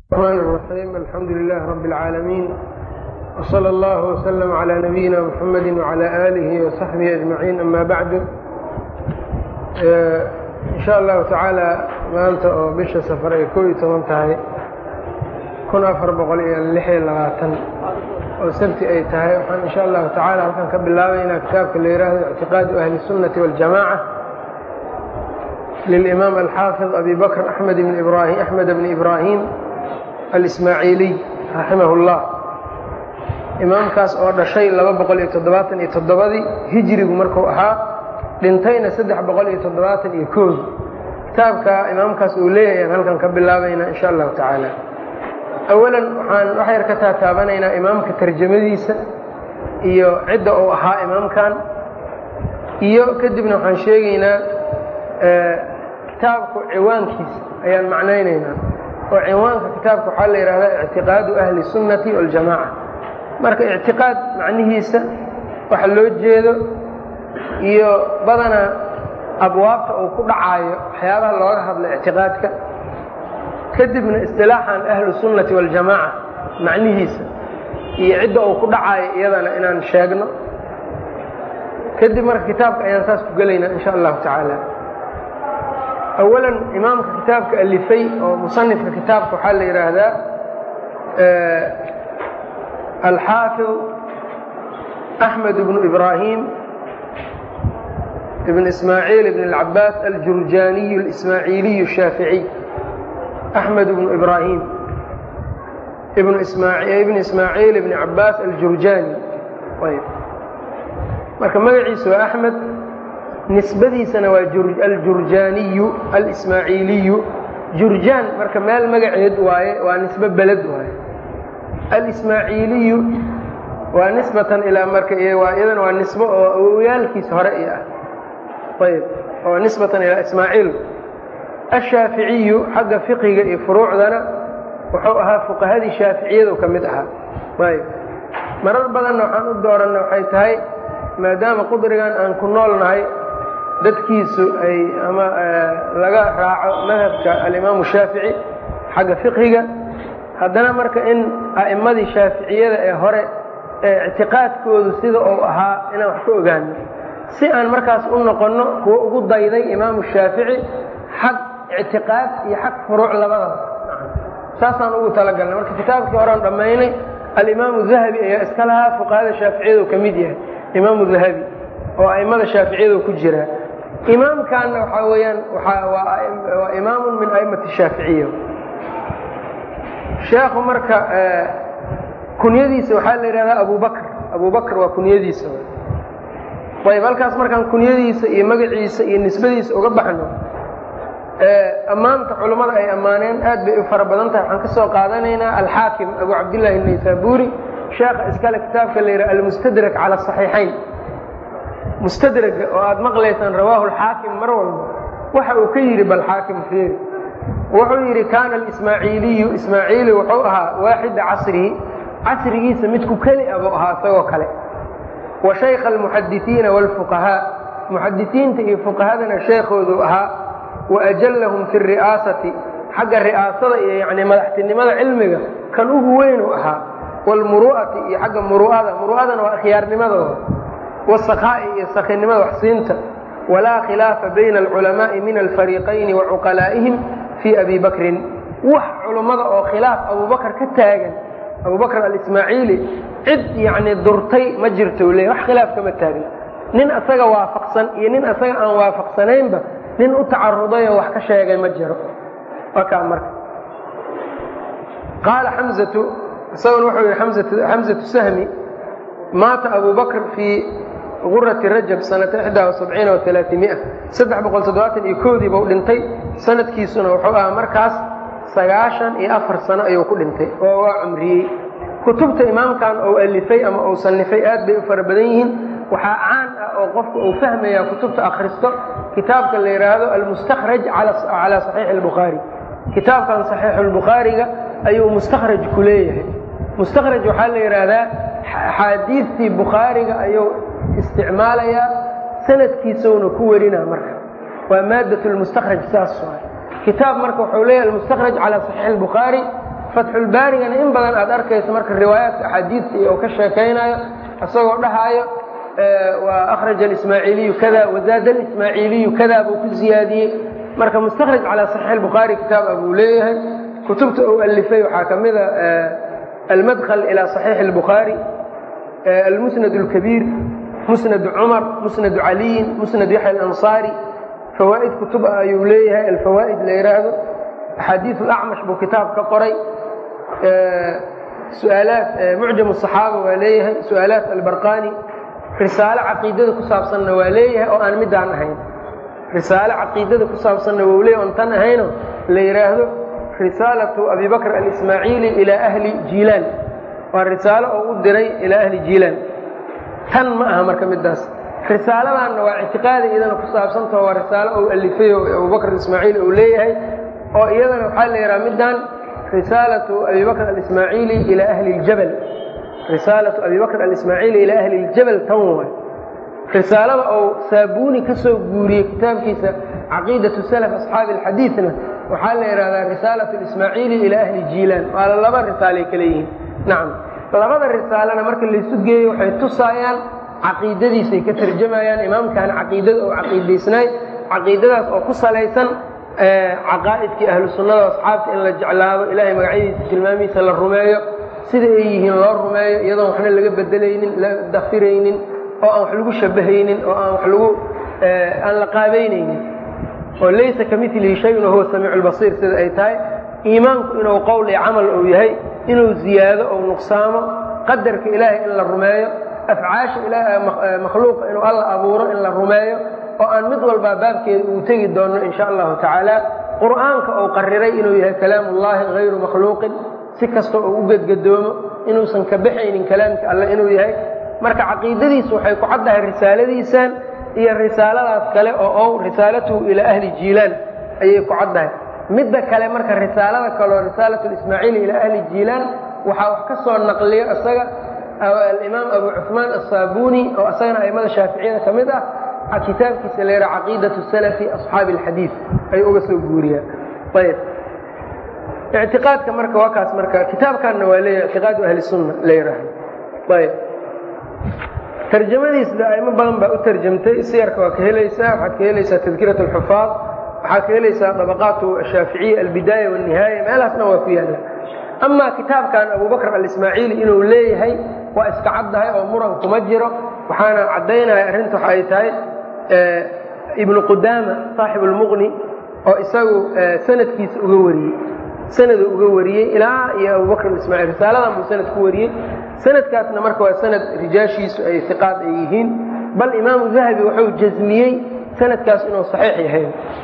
الرحمن الرحيم الحمد لله رب العالمين وصلى الله وسلم على نبينا محمد وعلى آله وصحبه أجمعين أما بعد in sha allahu tacaala maanta oo bisha safar ay koob iyo toban tahay kun afar boqol iyo lix iyo labaatan oo sabti ay tahay waxaan in sha allahu tacaala halkan ka bilaabaynaa kitaabka la yidhaahdo ictiqaadu ahli الsunnati waاljamaca lilimaam alxaafid abi bakr axmed bn ibrahim axmed bni ibrahim alismaaciiliy raximah اllah imaamkaas oo dhashay laba boqol iyo toddobaatan iyo toddobadii hijrigu marku ahaa dhintayna saddex boqol iyo toddobaatan iyo kood kitaabka imaamkaas uu leeyahay aan halkan ka bilaabaynaa insha allahu tacaala awalan waxaan wax yar ka taataabanaynaa imaamka tarjamadiisa iyo cidda uu ahaa imaamkan iyo kadibna waxaan sheegaynaa kitaabku ciwaankiisa ayaan macnaynaynaa oo ciwaanka kitaabka waxaa la yidhahdaa ictiqaadu ahli sunnati waljamaca marka ictiqaad macnihiisa waxa loo jeedo iyo badanaa abwaabta uu ku dhacaayo waxyaabaha looga hadla ictiqaadka kadibna istilaaxan ahlu sunnati waljamaaca macnihiisa iyo cidda uu ku dhacaayo iyadana inaan sheegno kadib marka kitaabka ayaan saas ku gelaynaa insha allahu tacaala awalan imaamka kitaabka alifay oo musanifka kitaabka waxaa la yidhaahdaa alxaafid axmed bnu ibrahim بن إسماعيل بن العباس الجرجاني الإسماعيلي الشافعي أحمد بن إبراهيم بن إسماعيل, بن إسماعيل بن عباس الجرجاني طيب marka magaciisa waa أحmed nisbadiisana waa aljurjaaniyu alإsmaaعiiliyu jurjaan marka meel magaceed waaye waa nisbe beled waaye alإsmaaعiiliyu waa nisbatan ilaa marka iyadana waa nisbo oo awowyaalkiisa hore iyo ah ayb oo nisbatan ilaa ismaaciil ashaaficiyu xagga fiqiga iyo furuucdana wuxuu ahaa fuqahadii shaaficiyadu ka mid ahaa ayb marar badanna waxaan u dooranna waxay tahay maadaama qudrigan aan ku nool nahay dadkiisu ay ama laga raaco madhabka alimaamu shaafici xagga fiqhiga haddana marka in a'immadii shaaficiyada ee hore ee ictiqaadkoodu sida uu ahaa inaan wax ka ogaano si aan markaas u noqonno kuwo ugu dayday imaamu shaafici xag ictiqaad iyo xag furuuc labadaba saasaan ugu talagalnay marka kitaabkii horean dhammaynay alimaamu dahabi ayaa iska lahaa fuqahada shaaficiyadu ka mid yahay imaamu dahabi oo a'immada shaaficiyadu ku jira imaamkanna waxaa weeyaan waa imaamun min a'immati shaaficiya sheekhu marka kunyadiisa waxaa la yidhahdaa abu bakr abu bakr waa kunyadiisa ayb halkaas markaan kunyadiisa iyo magaciisa iyo nisbadiisa uga baxno ammaanta culummada ay ammaaneen aad bay u fara badan tahay waxaan ka soo qaadanaynaa alxaakim abu cabdillaahi naysaburi sheekha iskale kitaabka la yidhaha almustadrak cala asaxiixayn mustadraga oo aad maqlaysaan rawaahu alxaakim mar walba waxa uu ka yidhi bal xaakim feeri wuxuu yidhi kaana alismaaciiliyu ismaaciili wuxuu ahaa waaxida casrihi casrigiisa midku keli a buu ahaa isagoo kale wa shaykha almuxadisiina wاlfuqahaa muxadisiinta iyo fuqahadana sheekhoodu ahaa wa ajallahum fi ri'aasati xagga ri'aasada iyo yani madaxtinimada cilmiga kan ugu weynu ahaa wاlmuru'ati iyo xagga muru'ada muru'adana waa khiyaarnimadooda wاsakaa'i iyo sakinimada waxsiinta walaa khilaafa bayna alculamaa'i min alfariiqayni wa cuqalaa'ihim fii abi bakrin wax culummada oo khilaaf abubakr ka taagan abubakr alismaaciili cid yacni durtay ma jirto le wax khilaaf kama taagna nin asaga waafaqsan iyo nin asaga aan waafaqsanaynba nin u tacarudayoo wax ka sheegay ma jiro wakaa marka qaala xamzatu isaguna wuxuu yihi xamzatu sahmi maata abu bakr fii gurati rajab sanata ixdaa wasabciina waalaamia saddex boqol toddobaatan iyo koodii buu dhintay sanadkiisuna wuxuu ahaa markaas sagaashan iyo afar sano ayuu ku dhintay oo waa cumriyey kutubta imaamkan ou alifay ama uu sanifay aad bay u fara badan yihiin waxaa caan ah oo qofka uu fahmaya kutubta akhristo kitaabka la yidhaahdo almustakhraj calaa saxiixi albukhaari kitaabkan saxiixu lbukhaariga ayuu mustakhraj ku leeyahay mustakhraj waxaa la yidhaahdaa axaadiistii bukhaariga ayuu isticmaalayaa sanadkiisuna ku warinaa marka waa maadat lmustakhraj saas waay kitaab marka wuxuu leeyahay almustakraj calى صaxiix الbukhaarي fatxulbaarigana in badan aad arkayso marka riwaayaadka axaadiidta iyo ka sheekaynayo isagoo dhahaayo waa akhraja alismaaciiliyu kada wazaada alismaaciiliyu kada buu ku ziyaadiyey marka mustakhraj calaa saxiix albukhaari kitaab ah buu leeyahay kutubta uu alifay waxaa ka mida almadkl ilى صaxiix الbukhaarي almusnad اlkabiir musnad cumar musnad caliyin musnad yaxya اlanصaari fawaa'id kutub ah ayuu leeyahay alfawaa'id la yidhaahdo axaadiiث اlacmash buu kitaab ka qoray suaalaat mucjam الصaxaaba waa leeyahay su'aalaat albarqani risaalo caqiidada ku saabsanna waa leeyahay oo aan midaan ahayn risaalo caqiidada ku saabsanna waa leeyahy oon tan ahayno la yidhaahdo risaalatu abi bakr alismaaciili ilaa ahli jiilaan waa risaalo oo u diray ilaa ahli jiilaan tan ma aha marka midaas risaaladaanna waa ictiqaadi iyadana ku saabsantao waa risaalo ou alifay oo abubakr ismaaciil ou leeyahay oo iyadana waxaa la yidhaha middan risaalatu abi bakr alismaaciili ilaa ahli ljabal risaalatu abi bakr alismaaciili ilaa ahli ljabal tan waay risaalada ou saabuuni ka soo guuriyey kitaabkiisa caqiidatu salaf asxaabi alxadiidna waxaa la yidhahdaa risaalat ismaaciili ilaa ahli jiilaan waala laba risaalay kale yihiin nacam labada risaalena marka laysu geeyo waxay tusaayaan caqiidadiisay ka tarjamayaan imaamkan caqiidada oo caqiidaysnaay caqiidadaas oo ku salaysan caqaa'idkii ahlu sunnada asxaabta in la jeclaado ilaahay magacyadiisa tilmaamihiisa la rumeeyo sida ay yihiin loo rumeeyo iyadoon waxna laga bedelaynin la dafiraynin oo aan wax lagu shabahaynin oo aan wax lagu aan la qaabaynaynin oo laysa ka milihi shayun wahuwa samiicu lbasiir sida ay tahay iimaanku inuu qowl iyo camal uu yahay inuu ziyaado ou nuqsaamo qadarka ilaahay in la rumeeyo afcaasha makhluuqa inuu alla abuuro in la rumeeyo oo aan mid walbaa baabkeeda uu tegi doono in sha allahu tacaala qur'aanka uu qariray inuu yahay kalaamullahi hayru makhluuqin si kasta oo u gedgadoomo inuusan ka baxaynin kalaamka alle inuu yahay marka caqiidadiisu waxay ku caddahay risaaladiisan iyo risaaladaas kale oo ow risaalatuhu ilaa ahli jiilaan ayay ku caddahay midda kale marka risaalada kaleo risaalatu ismaaciili ilaa ahli jiilaan waxaa wax ka soo naqliyo isaga alimaam abu cuثmaan aلsaabuni oo isagana aimada shaaficiyada ka mid ah kitaabkiisa la yidhaha caqiidatu salafi asxaabi اlxadiid ayuu uga soo guuriyaan ayb ictiqaadka marka waa kaas marka kitaabkanna waa leeyahy ictiqaadu ahli sunna la yidhaahdo ayb tarjamadiisda aimo badan baa u tarjamtay siyarka waa ka helaysaa waxaad ka helaysaa tadkirat alxufaad waxaad ka helaysaa dabaqaatu ashaaficiya albidaaya wاnihaaya meelahaasna waa ku yaalla amaa kitaabkan abubakr alismaaciili inuu leeyahay waa iska caddahay oo muran kuma jiro waxaana caddaynaya arrinta waxa ay tahay ibnu qudaama saaxib اlmuqni oo isagu sanadkiisa uga wariyey sanadu uga wariyey ilaa iyo abubakr ismaaciil risaaladan buu sanad ku wariyey sanadkaasna marka waa sanad rijaashiisu ay iqaad ay yihiin bal imaamu dahabi wuxuu jasmiyey sanadkaas inuu saxiix yahay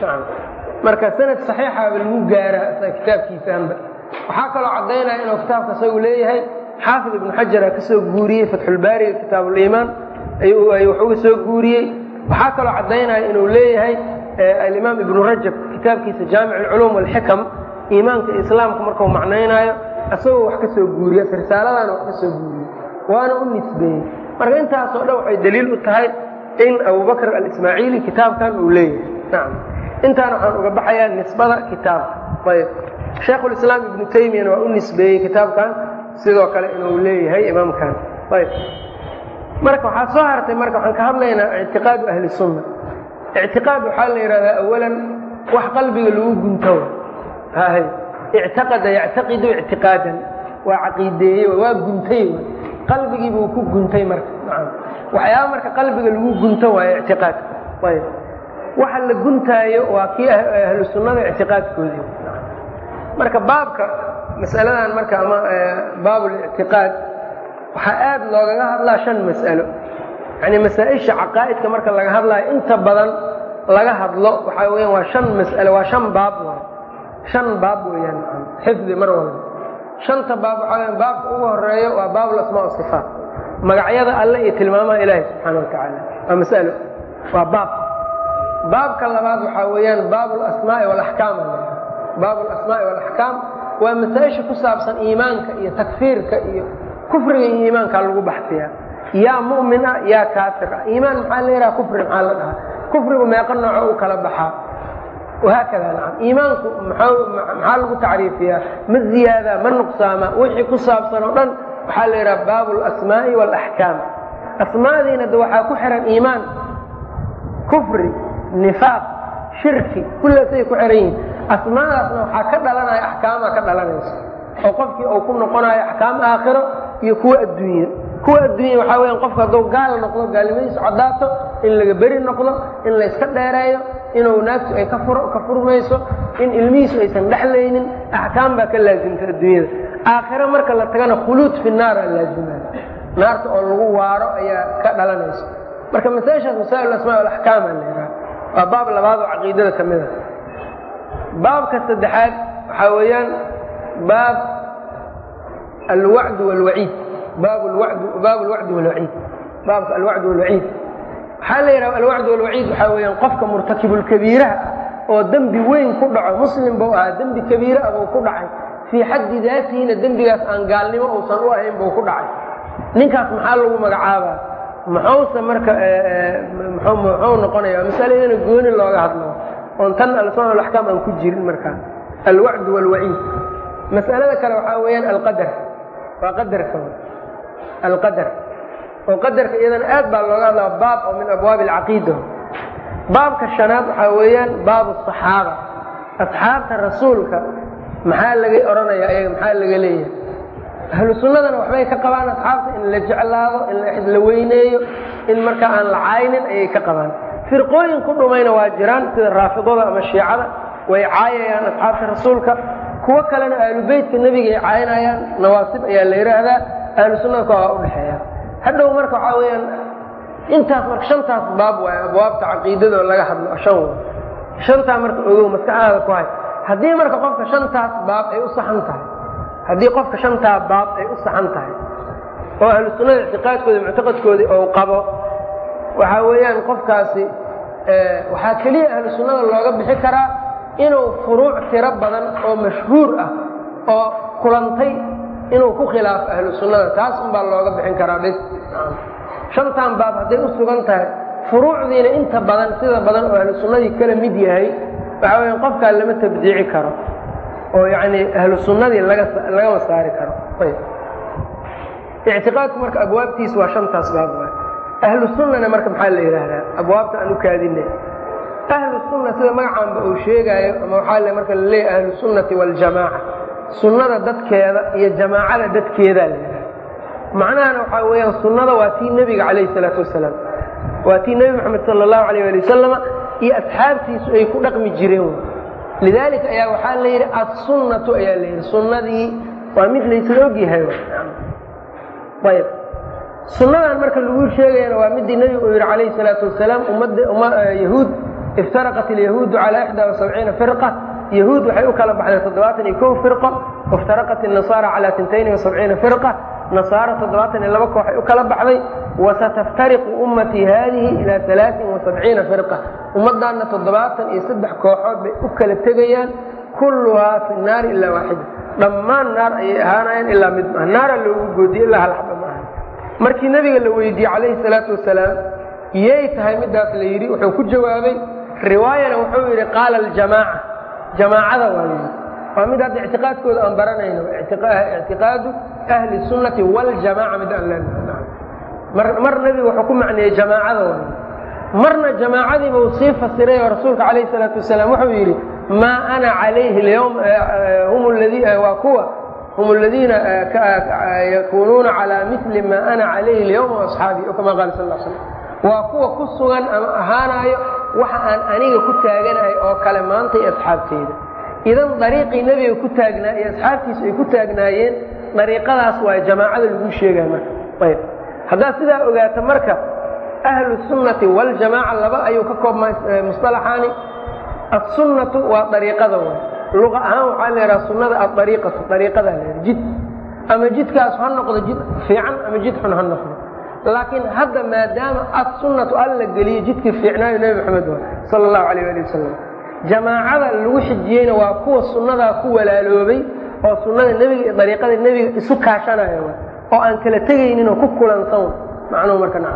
marka sanad saxiixaba lagu gaaraa kitaabkiisaanba waxaa kaloo caddaynaya inuu kitaabka isagu leeyahay xaafid ibnu xajara ka soo guuriyey fatxulbaariga kitaab uliimaan wax uga soo guuriyey waxaa kaloo caddaynaya inuu leeyahay alimaam ibnu rajab kitaabkiisa jaamic alculuum walxikam iimaanka islaamka markuu macnaynaayo isagoo wax ka soo guuriye risaaladaana wax ka soo guuriyey waana u nisbeeyey marka intaasoo dhan waxay daliil u tahay in abubakr alismaaciili kitaabkan uu leeyahay nacam intaana waxaan uga baxayaa nisbada kitaabka ayb shaekhulislaam ibnu taymiyana waa u nisbeeyey kitaabkan sidoo kale inuu leeyahay imaamkan ayb marka waxaa soo hartay marka waxaan ka hadlaynaa ictiqaadu ahli sunna ictiqaad waxaa la yidhahdaa awalan wax qalbiga lagu gunto hay ictaqada yactaqidu ictiqaadan waa caqiideeye waa guntay qalbigii buu ku guntay marka nacam waxyaaba marka qalbiga lagu gunto waayo ictiqaadka ayb waxa la guntaayo waa kii ahlu sunnada ictiqaadkoodii marka baabka masaladan marka ama baabulictiqaad waxaa aad loogaga hadlaa shan mas'alo yani masaa-isha caqaa'idka marka laga hadlayo inta badan laga hadlo waxaa weyaan waa shan mas'alo waa shan baab waay shan baab weeyaan xifdi mar walba shanta baab waxaa weya baabka ugu horeeyo waa baab lasmaa sifaat magacyada alle iyo tilmaamaha ilaahi subxaana wa tacaala waa mas'alo waa baab baabka labaad waxaa weeyaan baab lasmaai walaxkaam baab alasmaai walaxkaam waa masaa-isha ku saabsan iimaanka iyo takfiirka iyo kufriga iyo iimaankaa lagu baxsiyaa yaa mu'min ah yaa kaafir ah iimaan maxaa la yidhaha kufri maxaa la dhahaa kufrigu meeqo nooco u kala baxaa wahaakada nacam iimaanku maxaa lagu tacriifiyaa ma ziyaada ma nuqsaama wixii ku saabsan oo dhan waxaa la yidhaha baabu alasmaa'i waalaxkaam asmaadiina de waxaa ku xihan iimaan kufri nifaaq shirki kullaasay ku xihan yihiin asmaadaasna waxaa ka dhalanaya axkaamaa ka dhalanaysa oo qofkii uu ku noqonayo axkaam aakhiro iyo kuwa adduunye kuwa adduunya waxaa weyan qofku hadduu gaal noqdo gaalnimadiisu caddaato in laga beri noqdo in layska dheereeyo inuu naagtu ay ka furmayso in ilmihiisu aysan dhexlaynin axkaam baa ka laasimta adduunyada aakhiro marka la tagana khuluud fi naara laazimaya naarta oo lagu waaro ayaa ka dhalanaysa marka masaa'ishaas masaa'il asmaa alaxkaama la yidhaha waa baab labaad oo caqiidada ka mid a baabka saddexaad waxaa weeyaan baab alwacd wاlwaciid baab baab alwacdi wاlwaciid baabka alwacd wاlwaciid waxaa la yidhaha alwacd wاlwaciid waxaa weeyaan qofka murtakibulkabiiraha ah oo dembi weyn ku dhaco muslim buu ahaa dembi kabiire ah buu ku dhacay fii xaddi daatihina dembigaas aan gaalnimo uusan u ahayn buu ku dhacay ninkaas maxaa lagu magacaabaa muxuuse marka muxuu noqonaya masaladana gooni looga hadlo oon tan alsma alaxkaam aan ku jirin markaa alwacd wاlwaciid mas'alada kale waxaa weeyaan alqadar waa qadarka alqadar oo qadarka iyadana aad baa looga hadlaa baab oo min abwaabi alcaqiida baabka shanaad waxaa weeyaan baabu asaxaaba asxaabta rasuulka maxaa laga odhanaya ayaga maxaa laga leeyahay ahlu sunnadana waxbay ka qabaan asxaabta in la jeclaado in la weyneeyo in markaa aan la caynin ayay ka qabaan firqooyin ku dhumayna waa jiraan sida raafidada ama shiicada way caayayaan asxaabta rasuulka kuwo kalena aalubeytka nebiga ay caynayaan nawaasib ayaa la yidhaahdaa ahlu sunnada ka waa udhexeeya hadhow marka waxaa weeyaan intaas marka shantaas baab waay abwaabta caqiidada oo laga hadlo shan way shantaa marka ogow maskaxdaada ku hay haddii marka qofka shantaas baab ay u saxan tahay haddii qofka shantaa baab ay u saxan tahay oo ahlu sunnada ictiqaadkooda muctaqadkoodii ou qabo waxaa weeyaan qofkaasi waxaa keliya ahlu sunnada looga bixi karaa inuu furuuc tiro badan oo mashhuur ah oo kulantay inuu ku khilaafo ahlu sunnada taas unbaa looga bixin karaa bs shantan baab hadday u sugan tahay furuucdiina inta badan sida badan oo ahlu sunnadii kala mid yahay waxaa weya qofkaa lama tabdiici karo oo yacni ahlu sunnadii laga lagama saari karo ayb ictiqaadku marka abwaabtiis waa shantaas baab waay ahlu sunnana marka maxaa la yidhaahdaa abwaabta aan u kaadinay ahlu sunna sida magacaanba uu sheegaayo ama waxaa le marka la leeyahy ahlu sunnati waljamaaca sunnada dadkeeda iyo jamaacada dadkeedaa la yidhaha macnahana waxaa weeyaan sunnada waa tii nebiga calayhi salaatu wasalaam waa tii nebi moxamed sala allahu alayh ali wasalama iyo asxaabtiisu ay ku dhaqmi jireen lidaalika ayaa waxaa la yidhi assunnatu ayaa la yidhi sunnadii waa mid laysla ogyahay ayb sunnadan marka lagu sheegayana waa midii nebigu uu yidhi calayhi salaatu wasalaam ummadda yahuud iftaraqat alyahuudu calaa ixdaa wasabciina firqa yahuud waxay u kala baxday toddobaatan iyo kow firqo waftaraqat الnasaara calaa tintayni wasabciina firqa nasaara toddobaatan iyo laba kooxay u kala baxday wasataftariqu ummatii haadihi ilaa alaain wasabciina firqa ummaddaanna toddobaatan iyo saddex kooxood bay u kala tegayaan kulluhaa fi naari ilaa waaxida dhammaan naar ayay ahaanayaan ilaa mid maaha naara loogu goodiye ilaa hal xaba maaha markii nebiga la weydiiyey calayhi salaatu wasalaam yay tahay midaas la yidhi wuxuu ku jawaabay riwaayana wuxuu yidhi qaala aljamaaca jamaacada waa yidhi waa mid hadda ictiqaadkooda aan baranayno ictiqaadu ahli sunnati waljamaaca mid aan leenahay mar mar nebiga wuxuu ku macneeyey jamaacada waa marna jamaacadiiba uu sii fasiray oo rasuulka calayhi salaatu wasalaam wuxuu yidhi maa ana calayhi lyawm hum ladii waa kuwa hum aladiina yakunuuna calaa mili maa ana calayhi اlyawma waasxaabii o kama qaala sal l slam waa kuwa ku sugan ama ahaanayo waxa aan aniga ku taaganahay oo kale maanta iyo asxaabteyda idan dariiqii nebiga ku taagnaa iyo asxaabtiisu ay ku taagnaayeen dariiqadaas waa jamaacada lagu sheegaya marka ayb haddaad sidaa ogaato marka ahlu sunnati waljamaaca laba ayuu ka koobmaa musطalaxaani assunnatu waa dariiqada way luqa ahaan waxaa la yidhaha sunnada aariiqatu ariiqadaa la yidhaha jid ama jidkaas ha noqdo jid fiican ama jid xun ha noqdo laakiin hadda maadaama assunnatu alla geliye jidkii fiicnaayo nebi maxamed waa sala allahu alayh ali wasalam jamaacada lagu xijiyeyna waa kuwa sunnadaa ku walaaloobay oo sunnada nebiga iyo dariiqada nebiga isu kaashanaya oo aan kala tegaynin oo ku kulansan macnuhu marka nacam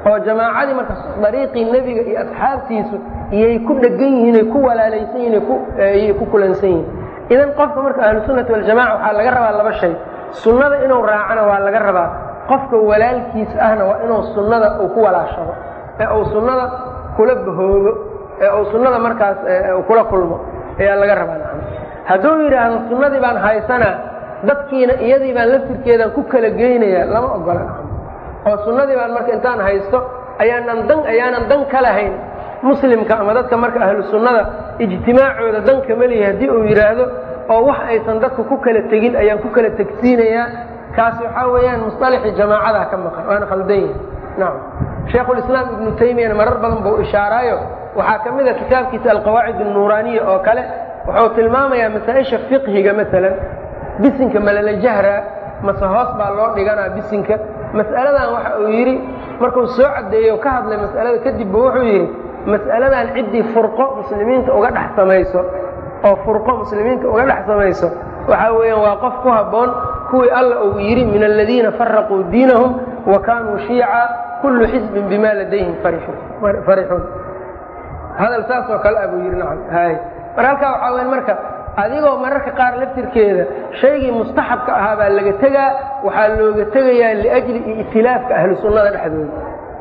oo jamaacadii marka dariiqii nebiga iyo asxaabtiisu iyay ku dhegan yihiin ay ku walaalaysan yihin ayay ku kulansan yihiin idan qofka marka ahlusunnati waljamaca waxaa laga rabaa laba shay sunnada inuu raacana waa laga rabaa qofka walaalkiis ahna waa inuu sunnada uu ku walaashado ee uu sunnada kula bahoobo ee uu sunnada markaas kula kulmo ayaa laga rabaa hadduu yidhaahdo sunnadii baan haysanaa dadkiina iyadii baan laftirkeedaan ku kala geynaya lama ogola oo sunnadii baan marka intaan haysto ayaanan dan ayaanan dan ka lahayn muslimka ama dadka marka ahlu sunnada ijtimaacooda dan kama lihi haddii uu yidhaahdo oo wax aysan dadka ku kala tegin ayaan ku kala tegsiinayaa kaasi waxaa weeyaan musطalaxii jamaacadaa ka maqan waana khaldan yahi nacam shaykhulislaam ibnu taymiyana marar badan buu ishaaraayo waxaa ka mid a kitaabkiisa alqawaacid الnuuraaniya oo kale wuxuu tilmaamayaa masaa-isha fiqhiga maalan bisinka malala jahra mase hoos baa loo dhiganaa bisinka mas'aladan waxa uu yidhi markuu soo caddeeyo ka hadlay mas'alada kadibba wuxuu yidhi mas'aladan ciddii furqo muslimiinta uga dhex samayso oo furqo muslimiinta uga dhex samayso waxaa weeyaan waa qof ku habboon kuwii alla uu yidhi min aladiina faraquu diinahum wa kaanuu shiica kullu xisbin bima ladayhim farixuun hadal saas oo kale ah buu yidhi nacam hay mar halkaa waxaa weya marka adigoo mararka qaar laftirkeeda shaygii mustaxabka ahaa baa laga tegaa waxaa looga tegayaa liajli itilaafka ahlu sunnada dhexdooda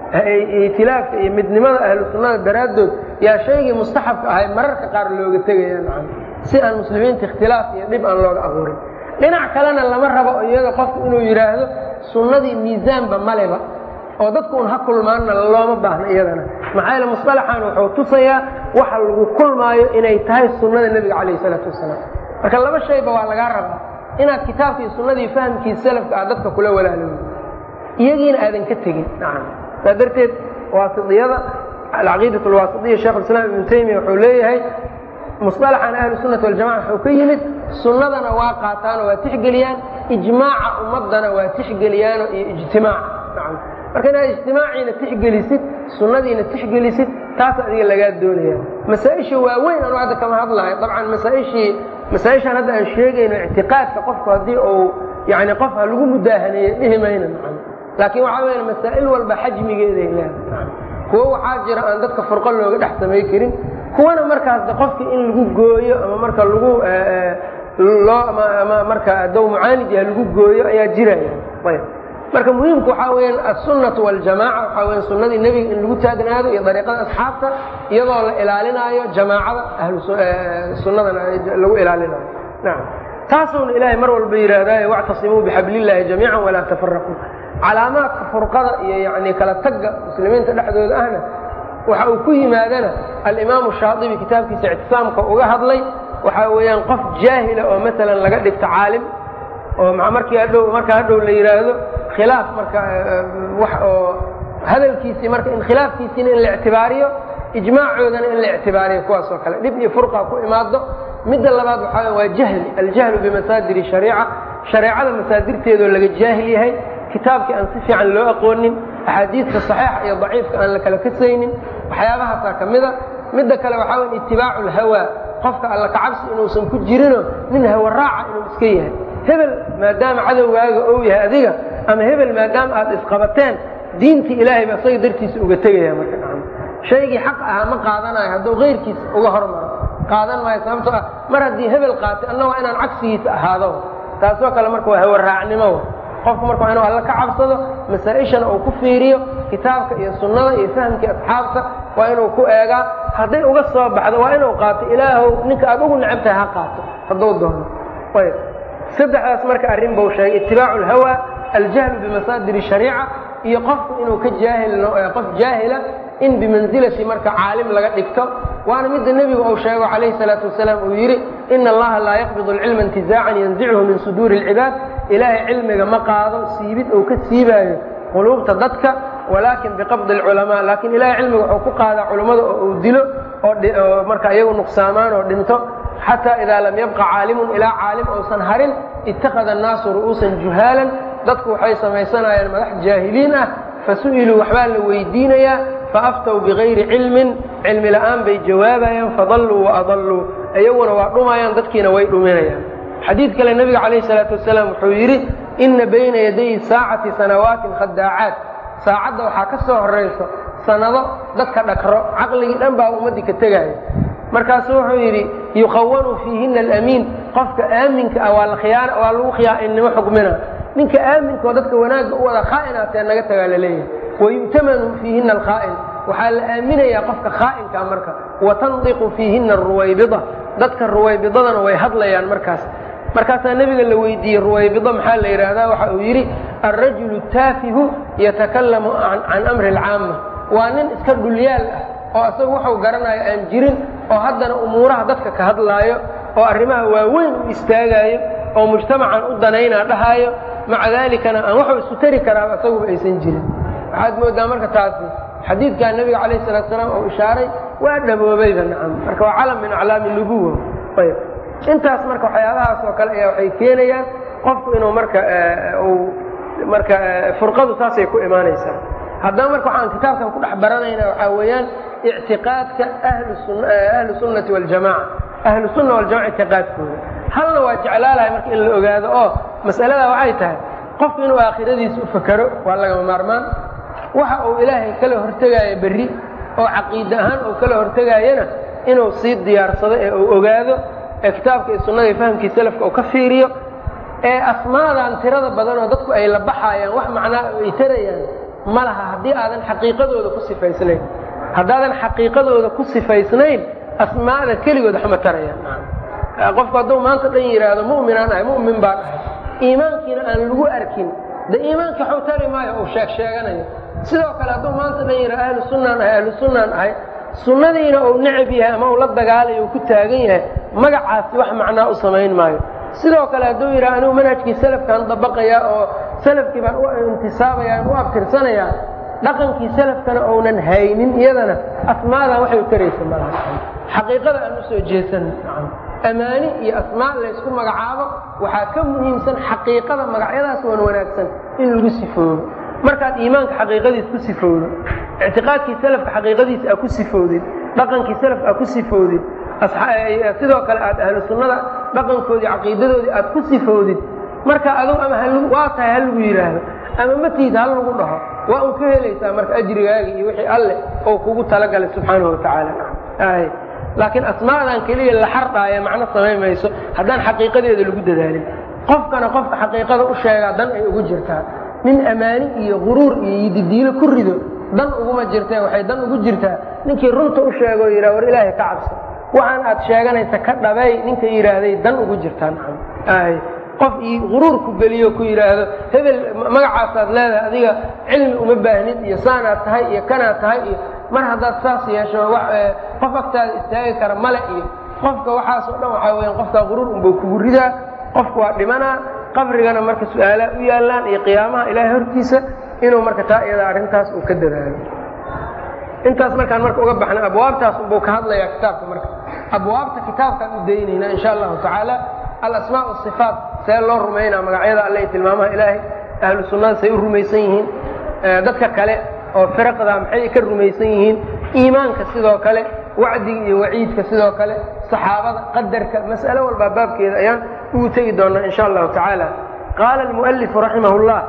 itilaafka iyo midnimada ahlu sunnada daraaddood yaa shaygii mustaxabka ahay mararka qaar looga tegaya nacam si aan muslimiinta ikhtilaaf iyo dhib aan looga abuurin dhinac kalena lama rabo iyada qofku inuu yidhaahdo sunnadii miisaanba maleba oo dadku un ha kulmaanna looma baahno iyadana maxaa yaele musطalaxan wuxuu tusayaa waxa lagu kulmaayo inay tahay sunnada nebiga calayh isalaatu wasalaam marka laba shayba waa lagaa rabaa inaad kitaabka iyo sunnadii fahamkii salafka aad dadka kula walaaloodo iyagiina aadan ka tegin nacam saa darteed waasidiyada alcaqiidat alwaasidiya sheekh islaam ibnu taymiya wuxuu leeyahay musطalaxan ahlu sunnati waljamaca wuxuu ka yimid sunnadana waa qaataanoo waa tixgeliyaan ijmaaca ummadana waa tixgeliyaano iyo ijtimaaca nacam marka inaad ijtimaaciina tixgelisid sunnadiina tixgelisid taas adiga lagaa doonaya masaa-isha waaweyn anu hadda kama hadlahay dabcan masaaishii masaa-ishaan hadda aan sheegayno ictiqaadka qofku haddii uu yani qof ha lagu mudaahaneeye dhihi mayna nacam laakiin waxaa weya masaa'il walba xajmigeeday leedahay kuwo waxaa jira aan dadka furqo looga dhex samay karin kuwana markaas de qofka in lagu gooyo ama marka lagu loo ama marka dow mucaanid yaha lagu gooyo ayaa jiraya ayb marka muhiimku waxaa weyaan aلsunaةu واljamaca waxaa weya sunadii nebiga in lagu taagnaado iyo dariiqada asxaabta iyadoo la ilaalinaayo jamaacada sunadana lagu ilaalinayo naam taasuuna ilaahay mar walba yidhaahdaye wاctasimuu bxabl الlahi jamiica walaa tafaraquu calaamaadka furqada iyo yani kala tagga muslimiinta dhexdooda ahna waxa uu ku yimaadana alimaamu shaaibi kitaabkiisa ictisaamka uga hadlay waxaa weeyaan qof jaahila oo maalan laga dhigto caalim oo markii hadhow marka hadhow la yidhaahdo khilaaf marka wax oo hadalkiisii marka in khilaafkiisiina in la ictibaariyo ijmaacoodana in la ictibaariyo kuwaas oo kale dhib iyo furqa ku imaado midda labaad waxaa waa jahli aljahlu bimasaadiri shariica shareecada masaadirteedoo laga jaahil yahay kitaabkii aan si fiican loo aqoonin axaadiidka saxiixa iyo daciifka aan la kala kasaynin waxyaabahaasaa ka mida midda kale waxaa wey itibaacu lhawaa qofka alla kacabsi inuusan ku jirino nin hawa raaca inuu iska yahay hebel maadaama cadowgaaga ou yahay adiga ama hebel maadaama aad isqabateen diintii ilaahay ba isaga dartiisa uga tegaya marka shaygii xaq ahaa ma qaadanayo hadduu keyrkiisa uga hormaro qaadan maayo sababtoo ah mar haddii hebel qaatay anna waa inaan cagsigiisa ahaado taasoo kale marka waa hawa raacnimo qofku marka waa inuu alla ka cabsado masaa-ishana uu ku fiiriyo kitaabka iyo sunnada iyo fahamkii asxaabta waa inuu ku eegaa hadday uga soo baxdo waa inuu qaato ilaahow ninka aad ugu necab tahay ha qaato hadduu doono ayb saddexdaas marka arrin buu sheegay itibaacu alhawa aljahlu bimasaadir shariica iyo qofku inuu ka jaahil qof jaahila in bimansilati marka caalim laga dhigto waana midda nebigu uu sheego calayhi salaatu wasalaam uu yidhi ina allaha laa yaqbidu alcilma intizaacan yanzichu min suduuri اlcibaad ilaahay cilmiga ma qaado siibid uu ka siibaayo quluubta dadka walaakin biqabdi اlculamaa laakiin ilahay cilmiga wuxuu ku qaadaa culummada oo uu dilo oo marka iyagu nuqsaamaan oo dhinto xataa idaa lam yabqa caalimun ilaa caalim uusan harin ittakhada annaasu ru'uusan juhaalan dadku waxay samaysanayaan madax jaahiliin ah fasu'iluu waxbaa la weydiinayaa faaftow bigayri cilmin cilmi la'aan bay jawaabayaan fadalluu waadalluu iyaguna waa dhumayaan dadkiina way dhuminayaan xadiid kale nebiga calayhi salaatu wasalaam wuxuu yidhi ina bayna yaday saacati sanawaatin khadaacaat saacadda waxaa ka soo horayso sanado dadka dhakro caqligii dhan baa ummaddii ka tegaya markaasuu wuxuu yidhi yukhawanu fiihina alamiin qofka aaminka ah waa lakhiyaana waa lagu khiyaa'innimo xukmina ninka aaminka oo dadka wanaagga u wada khaa'inaatee naga tagaa la leeyahay wayu'tamanu fiihina alkhaa'in waxaa la aaminayaa qofka khaa'inkaa marka watandiqu fiihina aruwaybida dadka ruwaybidadana way hadlayaan markaas markaasaa nebiga la weydiiyey ruwaybido maxaa la yidhaahdaa waxa uu yidhi alrajulu taafihu yatakallamu can amri alcaama waa nin iska dhulyaal ah oo isagu wuxuu garanayo aan jirin oo haddana umuuraha dadka ka hadlaayo oo arrimaha waaweyn u istaagaayo oo mujtamacan u danaynaa dhahaayo maca daalikana aan waxuu isu tari karaaba isaguba aysan jirin waxaad moodaa marka taasi xadiidkaa nebiga calayh salatu salaam oo ishaaray waa dhaboobayba nacam marka waa calam min aclaami nubuwa ayb intaas marka waxyaabahaas oo kale ayaa waxay keenayaan qofku inuu marka uu marka furqadu saasay ku imaanaysaa haddaba marka waxaan kitaabkan ku dhex baranayna waxaa weeyaan ictiqaadka ahlu sunnati waljamaca ahlu sunna waljamaca ictiqaadkooda halna waa jeclaalahay marka in la ogaado oo mas'alada waxay tahay qofku inuu aakhiradiisa u fakero waa lagama maarmaan waxa uu ilaahay kala hortegaayo berri oo caqiide ahaan uu kala hortegaayana inuu sii diyaarsado ee uu ogaado ee kitaabka iyo sunnada iyo fahamkii salafka uu ka fiiriyo ee asmaadan tirada badan oo dadku ay la baxaayaan wax macnaa ay tarayaan ma laha haddii aadan xaqiiqadooda ku sifaysnayn haddaadan xaqiiqadooda ku sifaysnayn asmaada keligood waxma tarayaan qofku hadduu maanta dhan yidhaahdo mu'minaan ahay mu'min baan ahay iimaankiina aan lagu arkin de iimaanka waxu tari maayo uu sheeg sheeganayo sidoo kale hadduu maanta dhan yidhahdo ahlu sunnaan ahay ahlu sunnaan ahay sunnadiina uu necab yahay ama uu la dagaalayo uu ku taagan yahay magacaasi wax macnaa u samayn maayo sidoo kale hadduu yidhaha anigu manhajkii salafkaan dabaqayaa oo salafkii baan u intisaabaya u abtirsanayaa dhaqankii salafkana ounan haynin iyadana asmaadan waxay u taraysa malaha xaqiiqada aan usoo jeesan amaani iyo asmaa laysku magacaabo waxaa ka muhiimsan xaqiiqada magacyadaas wan wanaagsan in lagu sifoodo markaad iimaanka xaqiiqadiis ku sifowdo ictiqaadkii salafka xaqiiqadiisa aa ku sifoodid dhaqankii salafka aa ku sifoodid sidoo kale aad ahlu sunnada dhaqankoodii caqiidadoodii aad ku sifoodid marka adugu ama waa tahay ha lagu yidhaahdo ama matiid ha lagu dhaho waa un ka helaysaa marka ajrigaaga iyo wixii alleh oo kugu talagalay subxaanahu watacaala laakiin asmaadan keliya la xardhaaya macno samayn mayso haddaan xaqiiqadeeda lagu dadaalin qofkana qofka xaqiiqada u sheegaa dan ay ugu jirtaa nin ammaani iyo guruur iyo yididiilo ku rido dan uguma jirtee waxay dan ugu jirtaa ninkii runta u sheegoo yidhah war ilaahay ka cabso waxaan aad sheeganaysa ka dhabay ninka yidhaahday dan ugu jirtaan qof guruur ku geliyo ku yidhaahdo hebel magacaasaad leedahay adiga cilmi uma baahnid iyo saanaad tahay iyo kanaad tahay iyo mar haddaad saas yeesho qof agtaada istaagi kara male iyo qofka waxaasoo dhan waxaa weya qofkaa guruur unbau kugu ridaa qofku waa dhimanaa qabrigana marka su-aalaa u yaallaan iyo qiyaamaha ilaahay hortiisa inuu marka taa iyada arrintaas uu ka dadaalo intaas markaan marka uga baxna abwaabtaas unbuu ka hadlayaa kitaabka marka abwaabta kitaabkaan u daynaynaa insha allahu tacaala alasmaa asifaat see loo rumaynaa magacyada alle iyo tilmaamaha ilaahay ahlu sunnada say u rumaysan yihiin dadka kale oo firaqda maxay ka rumaysan yihiin iimaanka sidoo kale wacdiga iyo waciidka sidoo kale saxaabada qadarka mas'alo walbaa baabkeeda ayaan ugu tegi doonaa insha allahu tacaala qaala almualifu raximah llah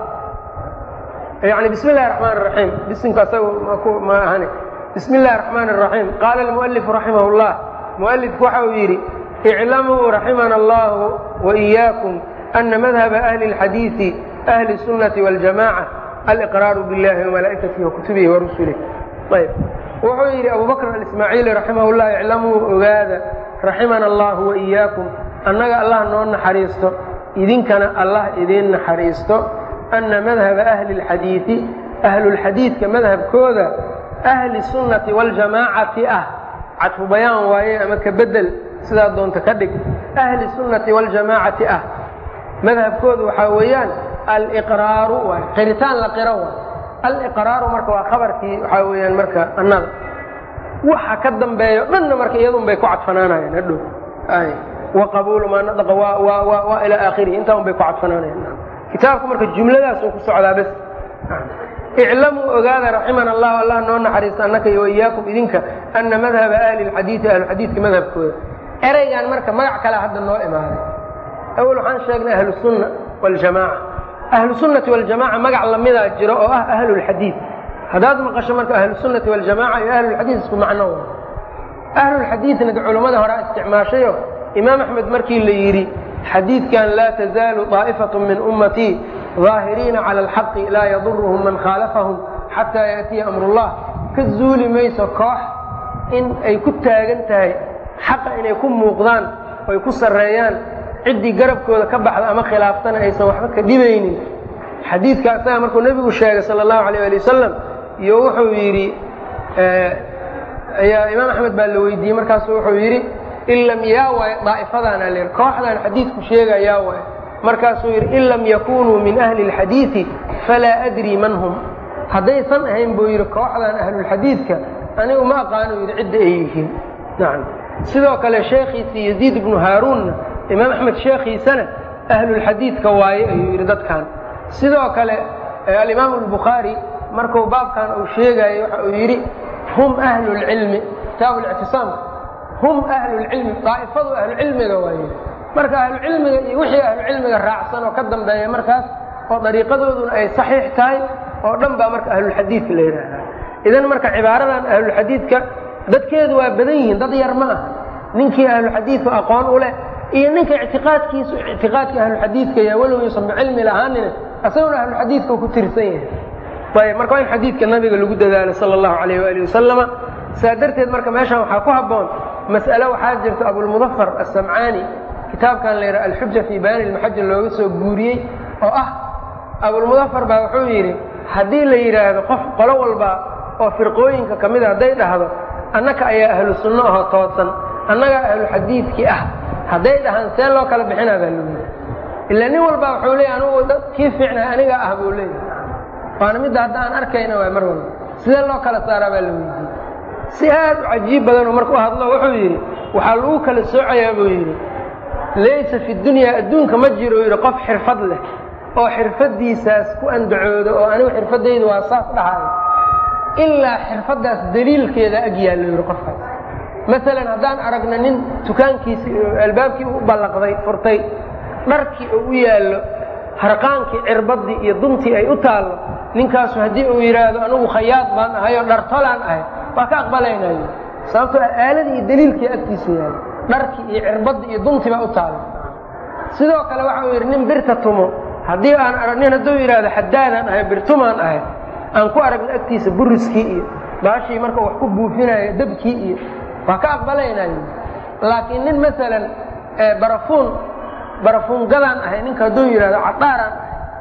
yani bismi illahi raxmaan raxiim bisimka asaga ma ahani bismi illahi raxmaan raxiim qaala almualifu raximah llah mualifku waxa uu yidhi iclamuu raximana allahu waإiyaakum ana madhaba ahli اlxadiiثi ahli الsunnati wاljamaca aliqraaru biاllahi wamalaa'ikatihi wakutubihi warusulih ayb wuxuu yidhi abu bakr alismaaciili raximah llah iclamuu ogaada raximana allahu waإiyaakum annaga allah noo naxariisto idinkana allah idiin naxariisto ana madhaba ahli اlxadiiثi ahlulxadiidka madhabkooda ahli sunnati wاljamaacati ah cadfu bayaan waaye ama ka bedel sidaa doonta ka dhig ahli sunnati wاljamaacati ah madhabkoodu waxaa weeyaan aliqraaru waay qiritaan la qiro waay aliqraaru marka waa khabarkii waxaa weeyaan marka annada waxa ka dambeeyo dhanna marka iyadun bay ku cadfanaanayaan hadhow wa qabuulu maa nadaqa waa ilaa aakhirihi intaa un bay ku cadfanaanayaan kitaabku marka jumladaasuu ku socdaa bes iclamuu ogaada raximana allahu allah noo naxariista annaka iyo waiyaakum idinka ana madhaba ahli lxadiidi ahluxadiidka madhabkooda ereygan marka magac kale hadda noo imaaday awel waxaan sheegnay ahlusunna waljamaaca ahlu sunnati waljamaca magac lamidaa jiro oo ah ahlulxadiid haddaad maqasho marka ahlusunnati waljamaca iyo ahlulxadiid isku macno wa ahlulxadiidna culammada horaa isticmaashayo imaam axmed markii la yidhi xadiidkan laa tazaalu daa'ifatu min ummatii daahiriina cala alxaqi laa yaduruhum man khaalafahum xataa yaatiya amrullah ka zuuli mayso koox in ay ku taagan tahay xaqa inay ku muuqdaan oy ku sarreeyaan ciddii garabkooda ka baxda ama khilaaftana aysan waxba ka dhibaynin xadiidka asaga markuu nebigu sheegay sala allahu alayh ali wasalam iyo wuxuu yidhi ayaa imaam axmed baa la weydiiyey markaasu wuxuu yidhi in lam yaa waayo daa'ifadaana lir kooxdan xadiidku sheega yaa waayo markaasuu yidhi in lam yakunuu min ahli اlxadiidi falaa adrii man hum haddaysan ahayn buu yidhi kooxdan ahlulxadiidka anigu ma aqaano yidhi cidda ay yihiin nacam sidoo kale sheekhiisii yaziid ibnu haaruunna imaam axmed sheekhiisana ahlulxadiidka waaye ayuu yidhi dadkan sidoo kale alimaamu albukhaari markuu baabkan uu sheegayo waxa uu yidhi hum ahlu lcilmi kitaabu lictisaamka hum ahlulcilmi daa'ifadu ahlucilmiga waaye marka ahlucilmiga iyo wixii ahlucilmiga raacsan oo ka dambeeya markaas oo dariiqadooduna ay saxiix tahay oo dhan baa marka ahlulxadiidka la yidhaahaa idan marka cibaaradan ahlulxadiidka dadkeedu waa badan yihiin dad yar ma aha ninkii ahluxadiidku aqoon u leh iyo ninka ictiqaadkiisu ictiqaadka ahluxadiidka ya walow yuusan bicilmi lahaanina asaguna ahluxadiidka ku tirsan yahay ayb marka waa in xadiidka nabiga lagu dadaalo sala allahu alayh waali wasalama saa darteed marka meeshan waxaa ku habboon mas'ale waxaa jirta abulmudafar asamcaani kitaabkan la yidhaha alxuja fii bayaani lmaxaja looga soo guuriyey oo ah abulmudafar baa wuxuu yidhi haddii la yidhaahdo qof qolo walba oo firqooyinka ka mida hadday dhahdo annaka ayaa ahlu sunno ahoo toosan annagaa ahlu xadiidkii ah hadday dhahaan see loo kala bixinaa baa lagu yidhi ilaa nin walba wuxuu leeyay anugu kii fiicnaa aniga ah buu leeyahy waana midda hadda aan arkayna waay mar walba sidee loo kala saaraa baa la weydiiyey si aad u cajiib badanoo marka u hadlo wuxuu yidhi waxaa lagu kala soocayaa buu yidhi laysa fi dunyaa adduunka ma jiro yidhi qof xirfad leh oo xirfaddiisaas ku andacooda oo anigu xirfaddaydu waa saas dhahayo ilaa xirfaddaas daliilkeeda ag yaallo yidhi qofkaas maalan haddaan aragna nin dukaankiisii albaabkii u ballaqday furtay dharkii oo u yaallo harqaankii cirbaddii iyo duntii ay u taallo ninkaasu haddii uu yidhaahdo anugu khayaad baan ahay oo dhartolaan ahay waa ka aqbalaynayo sababtoo aaladii iyo daliilkii agtiisa yaallo dharkii iyo cirbaddii iyo duntii baa u taallo sidoo kale waxa uu yidhi nin birta tumo haddii aan arag nin hadduu yidhaahdo xadaadaan ahay birtumaan ahay aan ku aragna agtiisa buriskii iyo baashii marka wax ku buufinayo dabkii iyo waa ka aqbalaynayo laakiin nin maalan barafuun barafuungadaan ahay ninka hadduu yidhahdo cadhaaraan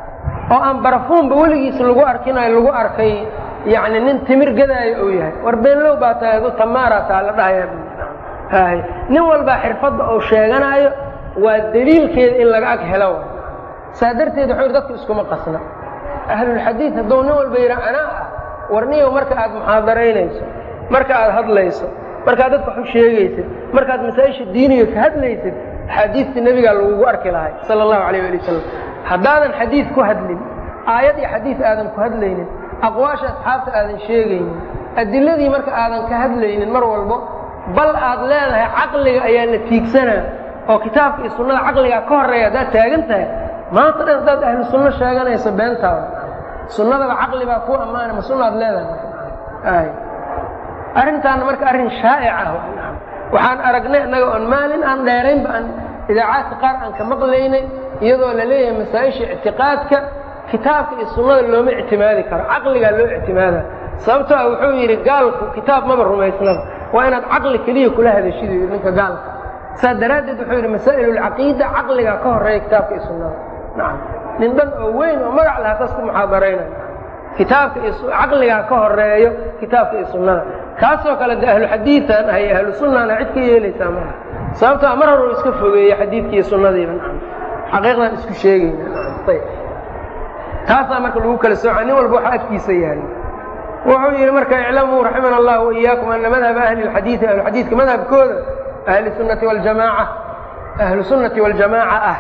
oo aan barafuunba weligiis lagu arkinayo lagu arkay yacni nin timir gadaayo uu yahay war beenlow baa tahay adu tamaaraa taa la dhahaya hay nin walbaa xirfadda uu sheeganaayo waa daliilkeeda in laga ag helo saa darteed wuxuu yidhi dadku iskuma qasna ahlulxadiid hadduu nin walba yidhaa anaa ah warniyow marka aad muxaadaraynayso marka aad hadlayso markaad dadka wax u sheegaysid markaad masaa-isha diiniga ka hadlaysid axaadiista nebigaa lagugu arki lahay sala allahu alayh ali wasalam haddaadan xadiid ku hadlin aayad iyo xadiid aadan ku hadlaynin aqwaasha asxaabta aadan sheegaynin adiladii marka aadan ka hadlaynin mar walbo bal aad leedahay caqliga ayaa la tiigsanaa oo kitaabka iyo sunnada caqligaa ka horreeya haddaad taagan tahay maanta dhan haddaad ahlu sunno sheeganayso beentaada sunnadaba caqli baa ku ammaana ma sunnaad leedahay arrintaana marka arrin shaa'ic ah waxaan aragnay annaga oon maalin aan dheeraynba aan idaacaadka qaar aan ka maqlaynay iyadoo la leeyahay masaa-isha ictiqaadka kitaabka iyo sunnada looma ictimaadi karo caqligaa loo ictimaada sababtoo ah wuxuu yidhi gaalku kitaab maba rumaysnaba waa inaad caqli keliya kula hadashidu yidhi ninka gaalka saas daraaddeed wuxuu yidhi masaa'ilulcaqiida caqligaa ka horreeya kitaabka iyo sunnada nacam nin dhan oo weyn oo magac lahaa saas ku muxaadaraynayo kitaabka iyo caqligaa ka horeeyo kitaabka iyo sunnada kaasoo kale de ahlu xadiidan ahay ahlu sunnana cid ka yeelaysaa maaha sababtoa mar hor uu iska fogeeye xadiidki iyo sunnadiiba xaqiiqdan isku sheegayna ayb taasaa marka lagu kala sooca nin walba waxa agtiisa yahay wuxuu yidhi marka iclamuu raximana allah waiyaakum ana madhaba ahli lxadiidi ahluxadiidka madhabkooda ahli sunnati waljamaaca ahlu sunnati waljamaaca ah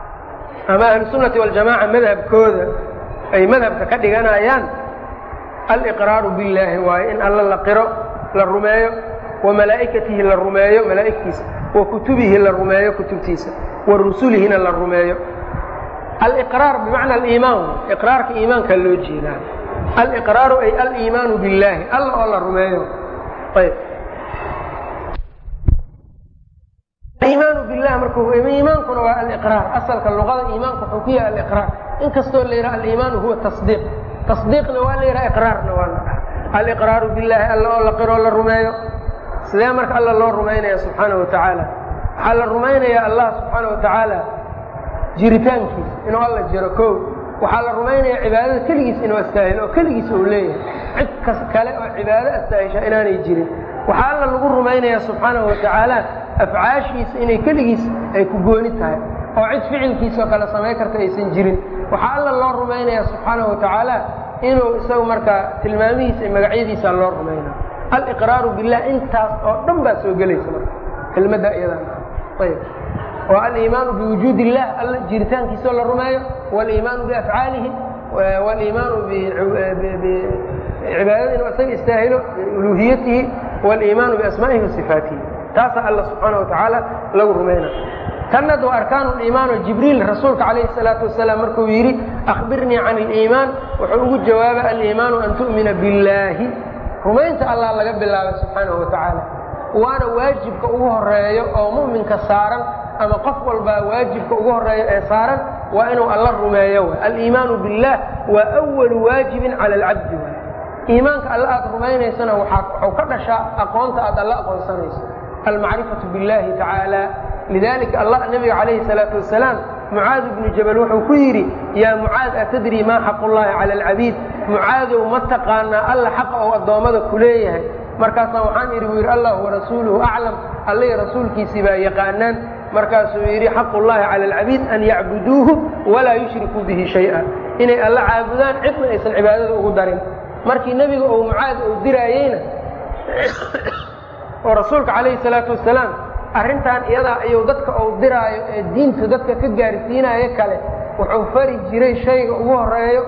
ama ahlu sunnati waljamaaca madhabkooda ay madhabka ka dhiganayaan aliqraaru billaahi waaye in alla la qiro la rumeeyo wa malaa'ikatihi la rumeeyo malaa'igtiisa wa kutubihi la rumeeyo kutubtiisa wa rusulihina la rumeeyo aliqraar bimacna aliimaan iqraarka iimaankaa loo jeedaa aliqraaru ay aliimaanu biاllaahi alla oo la rumeeyo ayb iimaanu billah marka iimaankuna waa aliqraar asalka luqada iimaanku wuxuu ku yahay aliqraar inkastoo la yidhaha aliimaanu huwa tasdiiq tasdiiqna waa la yidhaha iqraarna waa la dhaha aliqraaru billahi alla oo la qiroo la rumeeyo sidee marka alla loo rumaynaya subxaana wa tacaala waxaa la rumaynayaa allah subxaana wa tacaala jiritaankiisa inuu alla jiro ko waxaa la rumaynayaa cibaadada keligiis inuu astaahilo oo keligiis uu leeyahay cid kas kale oo cibaado astaahisha inaanay jirin waxaa alla lagu rumaynayaa subxaanahu wa tacaala afcaashiisa inay keligiis ay ku gooni tahay oo cid ficilkiisoo kale samayn karta aysan jirin waxaa alla loo rumaynayaa subxaanahu wa tacaala inuu isagu markaa tilmaamihiisa iyo magacyadiisa loo rumaynaa aliqraaru billah intaas oo dhan baa soo gelaysa marka kelmadda iyadan ayb oo aliimaanu biwujuud illah alla jiritaankiisoo la rumeeyo waliimaanu biafcaalihi waliimaanu bicibaadada inuu isaga istaahilo uluhiyatihi waliimaanu biasmaa'ihi wasifaatihi taasaa alla subxaana wa tacaala lagu rumayna tanad waa arkaanu liimaan oo jibriil rasuulka calayhi salaatu wasalaam markuu yidhi akhbirnii can aliimaan wuxuu ugu jawaabay aliimaanu an tu'mina billaahi rumaynta allah laga bilaabay subxaanahu wa tacaala waana waajibka ugu horeeyo oo mu'minka saaran ama qof walbaa waajibka ugu horeeyo ee saaran waa inuu alla rumeeyo w aliimaanu billah waa awalu waajibin cala alcabdi w iimaanka alla aad rumaynaysana waxuu ka dhashaa aqoonta aad alla aqoonsanayso almacrifatu billahi tacaala lidalika allah nabiga calayhi salaatu wasalaam mucaad ibnu jabal wuxuu ku yidhi yaa mucaad atadri maa xaq ullahi cala alcabiid mucaadow ma taqaanaa alla xaqa ou addoommada ku leeyahay markaasaan waxaan idhi buu yidhi allah warasuuluhu aclam allay rasuulkiisii baa yaqaanaan markaasuu yidhi xaqu llahi cala alcabiid an yacbuduuhu walaa yushrikuu bihi shay'a inay alla caabudaan cidna aysan cibaadada ugu darin markii nebiga ou mucaad ou diraayeyna oo rasuulka calayhi salaatu wasalaam arrintan iyadaa ayuu dadka ou diraayo ee diinta dadka ka gaarsiinaayo kale wuxuu fari jiray shayga ugu horeeyo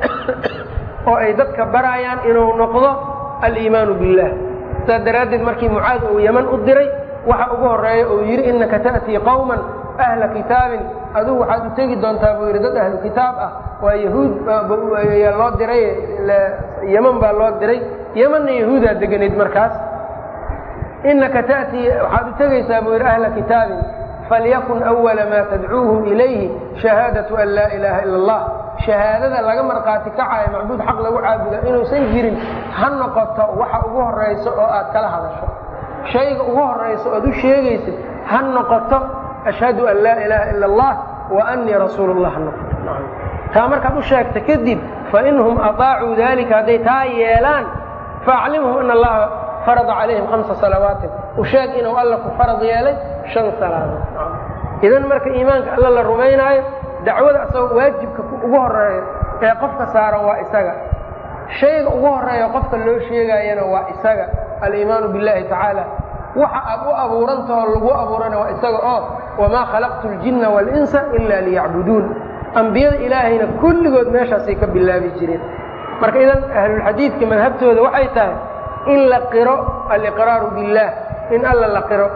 oo ay dadka baraayaan inuu noqdo aliimaanu billah saas daraaddeed markii mucaad uu yaman u diray waxa ugu horeeya uu yidhi innaka ta'tii qowman ahla kitaabin adigu waxaad u tegi doontaa buu yidhi dad ahlu kitaab ah waa yahuud loo diray yeman baa loo diray yemanna yahuudaa deganayd markaas inaka tatii waxaad u tegaysaa buu yidhi ahla kitaabin falyakun awala maa tadcuuhum ilayhi shahaadatu an laa ilaaha ila allah shahaadada laga markhaati kacayo macbuud xaq lagu caabuda inuusan jirin ha noqoto waxa ugu horayso oo aad kala hadasho shayga ugu horayso ood u sheegaysid ha noqoto ashhadu an laa ilaaha ila allah wa annii rasuulu llah ha noqoto taa markaad u sheegta kadib fainhum aطaacuu dalika hadday taa yeelaan faaclimhum ana allaha farada calayhim hamsa salawaatin u sheeg inuu alla ku farad yeelay shan salaadood idan marka iimaanka alla la rumaynaayo dacwada asagoo waajibka ugu horeeyo ee qofka saaran waa isaga shayga ugu horeeya qofka loo sheegaayana waa isaga aliimaanu billahi tacaala waxa aad u abuurantahoo lagu abuurana waa isaga oo wamaa khalaqtu ljinna waalinsa ila liyacbuduun ambiyada ilaahayna kulligood meeshaasay ka bilaabi jireen marka idan ahlulxadiidka madhabtooda waxay tahay in la qiro aliqraaru billaah in alla la qiro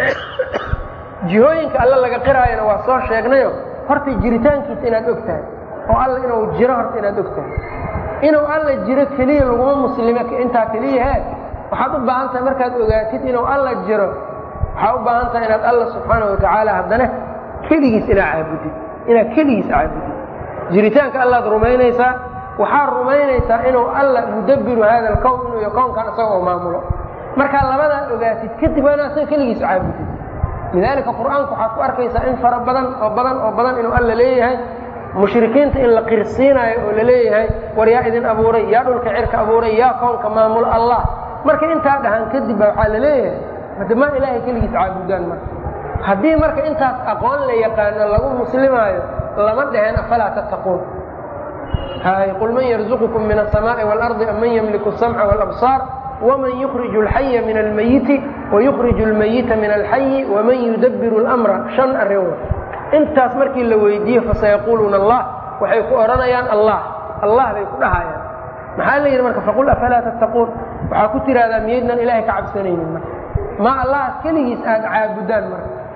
jihooyinka alla laga qiraayana waa soo sheegnayo horta jiritaankiisa inaad og tahay oo alla inuu jiro horta inaad og tahay inuu alla jiro keliya laguma muslime intaa keliyahe waxaad u baahan tahay markaad ogaatid inuu alla jiro waxaa u baahan tahay inaad alla subxaana wa tacaala haddana keligiis inaad caabudid inaad keligiis caabudid jiritaanka allaad rumaynaysaa waxaad rumaynaysaa inuu alla mudabbiru hada alkown inuu iyo kownkan isagoo maamulo markaa labadaa ogaatid kadib waa inaad isaga keligiis caabudid lidaalika qur-aanku waxaad ku arkaysaa in fara badan oo badan oo badan inuu alla leeyahay mushrikiinta in la qirsiinaayo oo la leeyahay war yaa idin abuuray yaa dhulka cirka abuuray yaa kownka maamulo allah marka intaa dhahan kadib ba waxaa la leeyahay hade ma ilaahay keligiis caabudaan marka haddii marka intaas aqoon la yaqaano lagu muslimaayo lama dheheen afalaa tattaquun hay qul man yarzuqukum min aلsamaaءi wاlarضi am man ymliku الsamca wاlabصaar wman yukriju اlxaya min almayiti wayukriju اlmayita min alxayi waman yudabiru اlamra shan arrin intaas markii la weydiiye fasayaquuluuna allah waxay ku odhanayaan allah allah bay ku dhahayaan maxaa la yidhi marka faqul afalaa tattaquun waxaa ku tihahdaa miyaydnan ilahay ka cabsanaynin marka ma allah keligiis aad caabudaan marka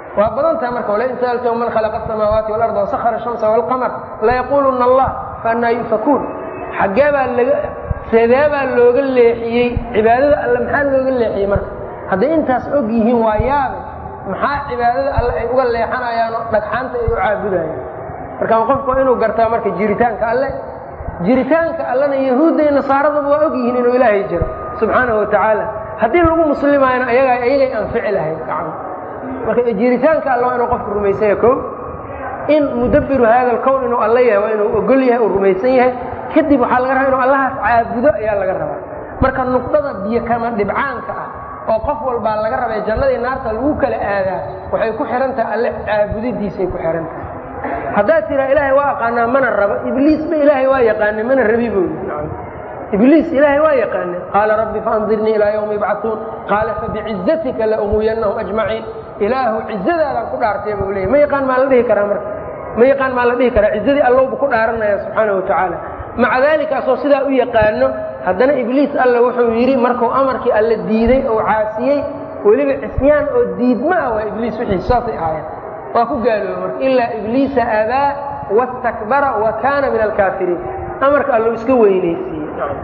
waa badan tahay marka walain sa'altahum man khalaqa asamaawaati walarda wasahara ashamsa waalqamar layaquluna allah faannaa yufakuun xaggee baa laga sedee baa looga leexiyey cibaadada alle maxaa looga leexiyey marka hadday intaas og yihiin waa yaabe maxaa cibaadada alle ay uga leexanayaan oo dhagxaanta ay u caabudayaan marka qofku waa inuu gartaa marka jiritaanka alle jiritaanka allena yahuudda iyo nasaaraduba waa og yihiin inuu ilaahay jiro subxaanahu watacaala haddii lagu muslimaayna ayaga ayagay anfici lahayd gacmo marka jiritaanka alle waa inuu qofku rumaysanya ko in mudabbiru hada alkown inuu alle yahay waa inuu ogol yahay uu rumaysan yahay kadib waxaa laga rabaa inuu allahaas caabudo ayaa laga rabaa marka nuqdada biyo kama dhibcaanka ah oo qof walbaa laga rabay jannadii naarta lagu kala aadaa waxay ku xihan tahay alle caabudidiisay ku xihan tahay haddaad tiraa ilaahay waa aqaanaa mana rabo ibliisba ilaahay waa yaqaana mana rabi buu ibliis ilaahay waa yaqaana qaala rabbi faandirnii ilaa ywmi yubcauun qaala fabicizatika laumuyanahum ajmaciin ilaahu cizadaadaan ku dhaartay buu leeyay ma yaqaan maa la dhihi karaa marka ma yaqaan maa la dhihi karaa cizadii allowbu ku dhaaranaya subxaana wa tacaala maca daalika asoo sidaa u yaqaano haddana ibliis alle wuxuu yidhi markuu amarkii alle diiday oo caasiyey weliba cisyaan oo diidma ah waa ibliis wixii saasay ahaayeen waa ku gaalooba marka ilaa ibliisa abaa wastakbara wa kaana min alkaafiriin amarka allo iska weynaysiiyey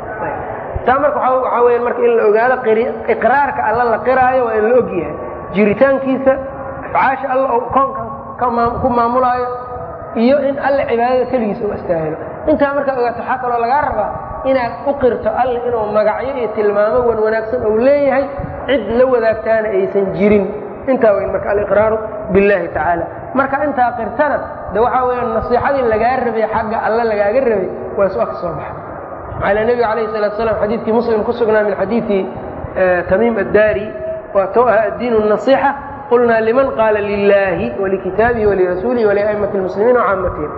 taa marka waxaa weya marka in la ogaado iqraarka alla la qiraayo waa in la og yahay jiritaankiisa afcaasha alla oo koonkan ku maamulaayo iyo in alle cibaadada keligiisa u astaahilo intaa markaad ogaato waxaa kaloo lagaa rabaa inaad u qirto alle inuu magacyo iyo tilmaamo wan wanaagsan ou leeyahay cid la wadaagtaana aysan jirin intaa weyn marka aliqraaru biاllahi tacaala marka intaa qirtana de waxaa weeyaan nasiixadii lagaa rabay xagga alle lagaaga rabay waa su-a ka soo baxa maala nebiga calayh salatu slam xadiidkii muslim ku sugnaa min xadiidi tamiim addaari waa to aha addiin النaصيxa qulnaa liman qaala lilaahi walikitaabihi walirasuulihi waliaimati اlmuslimiin wacaamatihim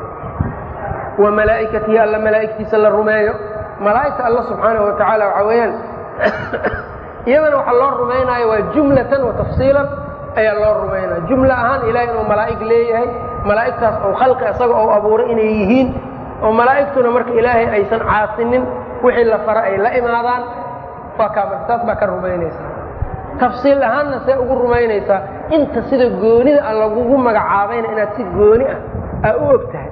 wa malaa'ikatihi alla malaa'igtiisa la rumeeyo malaa'igta alla subxaanahu wa tacaala waxaa weeyaan iyadana waxa loo rumaynaayo waa jumlatan wa tafsiilan ayaa loo rumaynaya jumla ahaan ilahay inuu malaa'ig leeyahay malaa'igtaas ou khalqi isaga ou abuuray inay yihiin oo malaa'igtuna marka ilaahay aysan caasinin wixii la fara ay la imaadaan waa kaa marka taas baa ka rumaynaysaa tafsiil ahaanna see ugu rumaynaysaa inta sida goonida a lagugu magacaabayna inaad si gooni ah aa u og tahay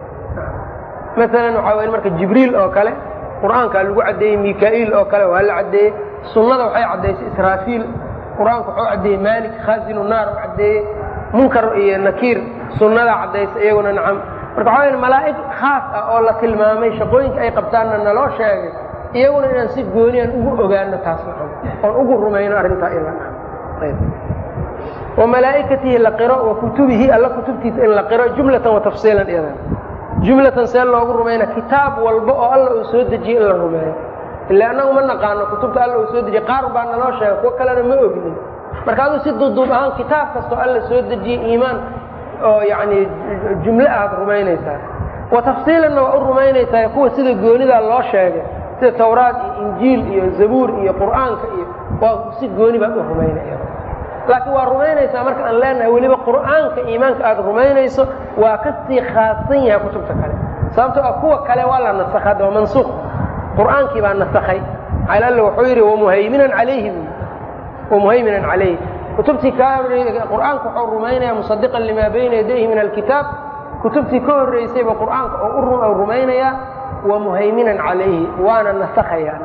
maalan waxaa weya marka jibriil oo kale qur'aankaa lagu caddeeyey mikaa'iil oo kale waa la caddeeyey sunnada waxay caddaysay israafiil qur-aanku wuxuu caddeeyey maalik khaasinu naar u caddeeyey munkar iyo nakiir sunnadaa caddaysa iyaguna nacam marka waxaa waya malaa'ig khaas ah oo la tilmaamay shaqooyinka ay qabtaanna naloo sheegay iyaguna inaan si gooniyan ugu ogaano taas nacam oon ugu rumayno arrintaa ila wa malaa'ikatihi la qiro wa kutubihi alla kutubtiisa in la qiro jumlatan wa tafsiilan iyadan jumlatan see loogu rumayna kitaab walba oo alla uu soo dejiyey in la rumeeyo ila annagu ma naqaano kutubta alla uu soo dejiyey qaar baa naloo sheegay kuwo kalena ma ognin marka aduu si duuduub ahaan kitaab kastoo alla soo dejiyey iimaan oo yacni jumle aad rumaynaysaa wa tafsiilanna waa u rumaynaysaa kuwa sida goonidaa loo sheegay sida tawraad iyo injiil iyo zabuur iyo qur'aanka iyo waa si gooni baad u rumaynaya laakiin waa rumaynaysaa marka aan leenahay weliba qur'aanka iimaanka aad rumaynayso waa ka sii khaasan yahay kutubta kale sababtoo ah kuwa kale waa la nasakha waa mansuuq qur'aankii baa nasakhay maxaa alle wuxuu yidhi wamuhayminan calayhi wamuhayminan calayhi kutubtii kaa horreeyey qur'aanka wuxuu rumaynaya musadiqan limaa bayna yadayhi min alkitaab kutubtii ka horreysayba qur'aanka oo u rumaynayaa wamuhayminan calayhi waana nasakhayaa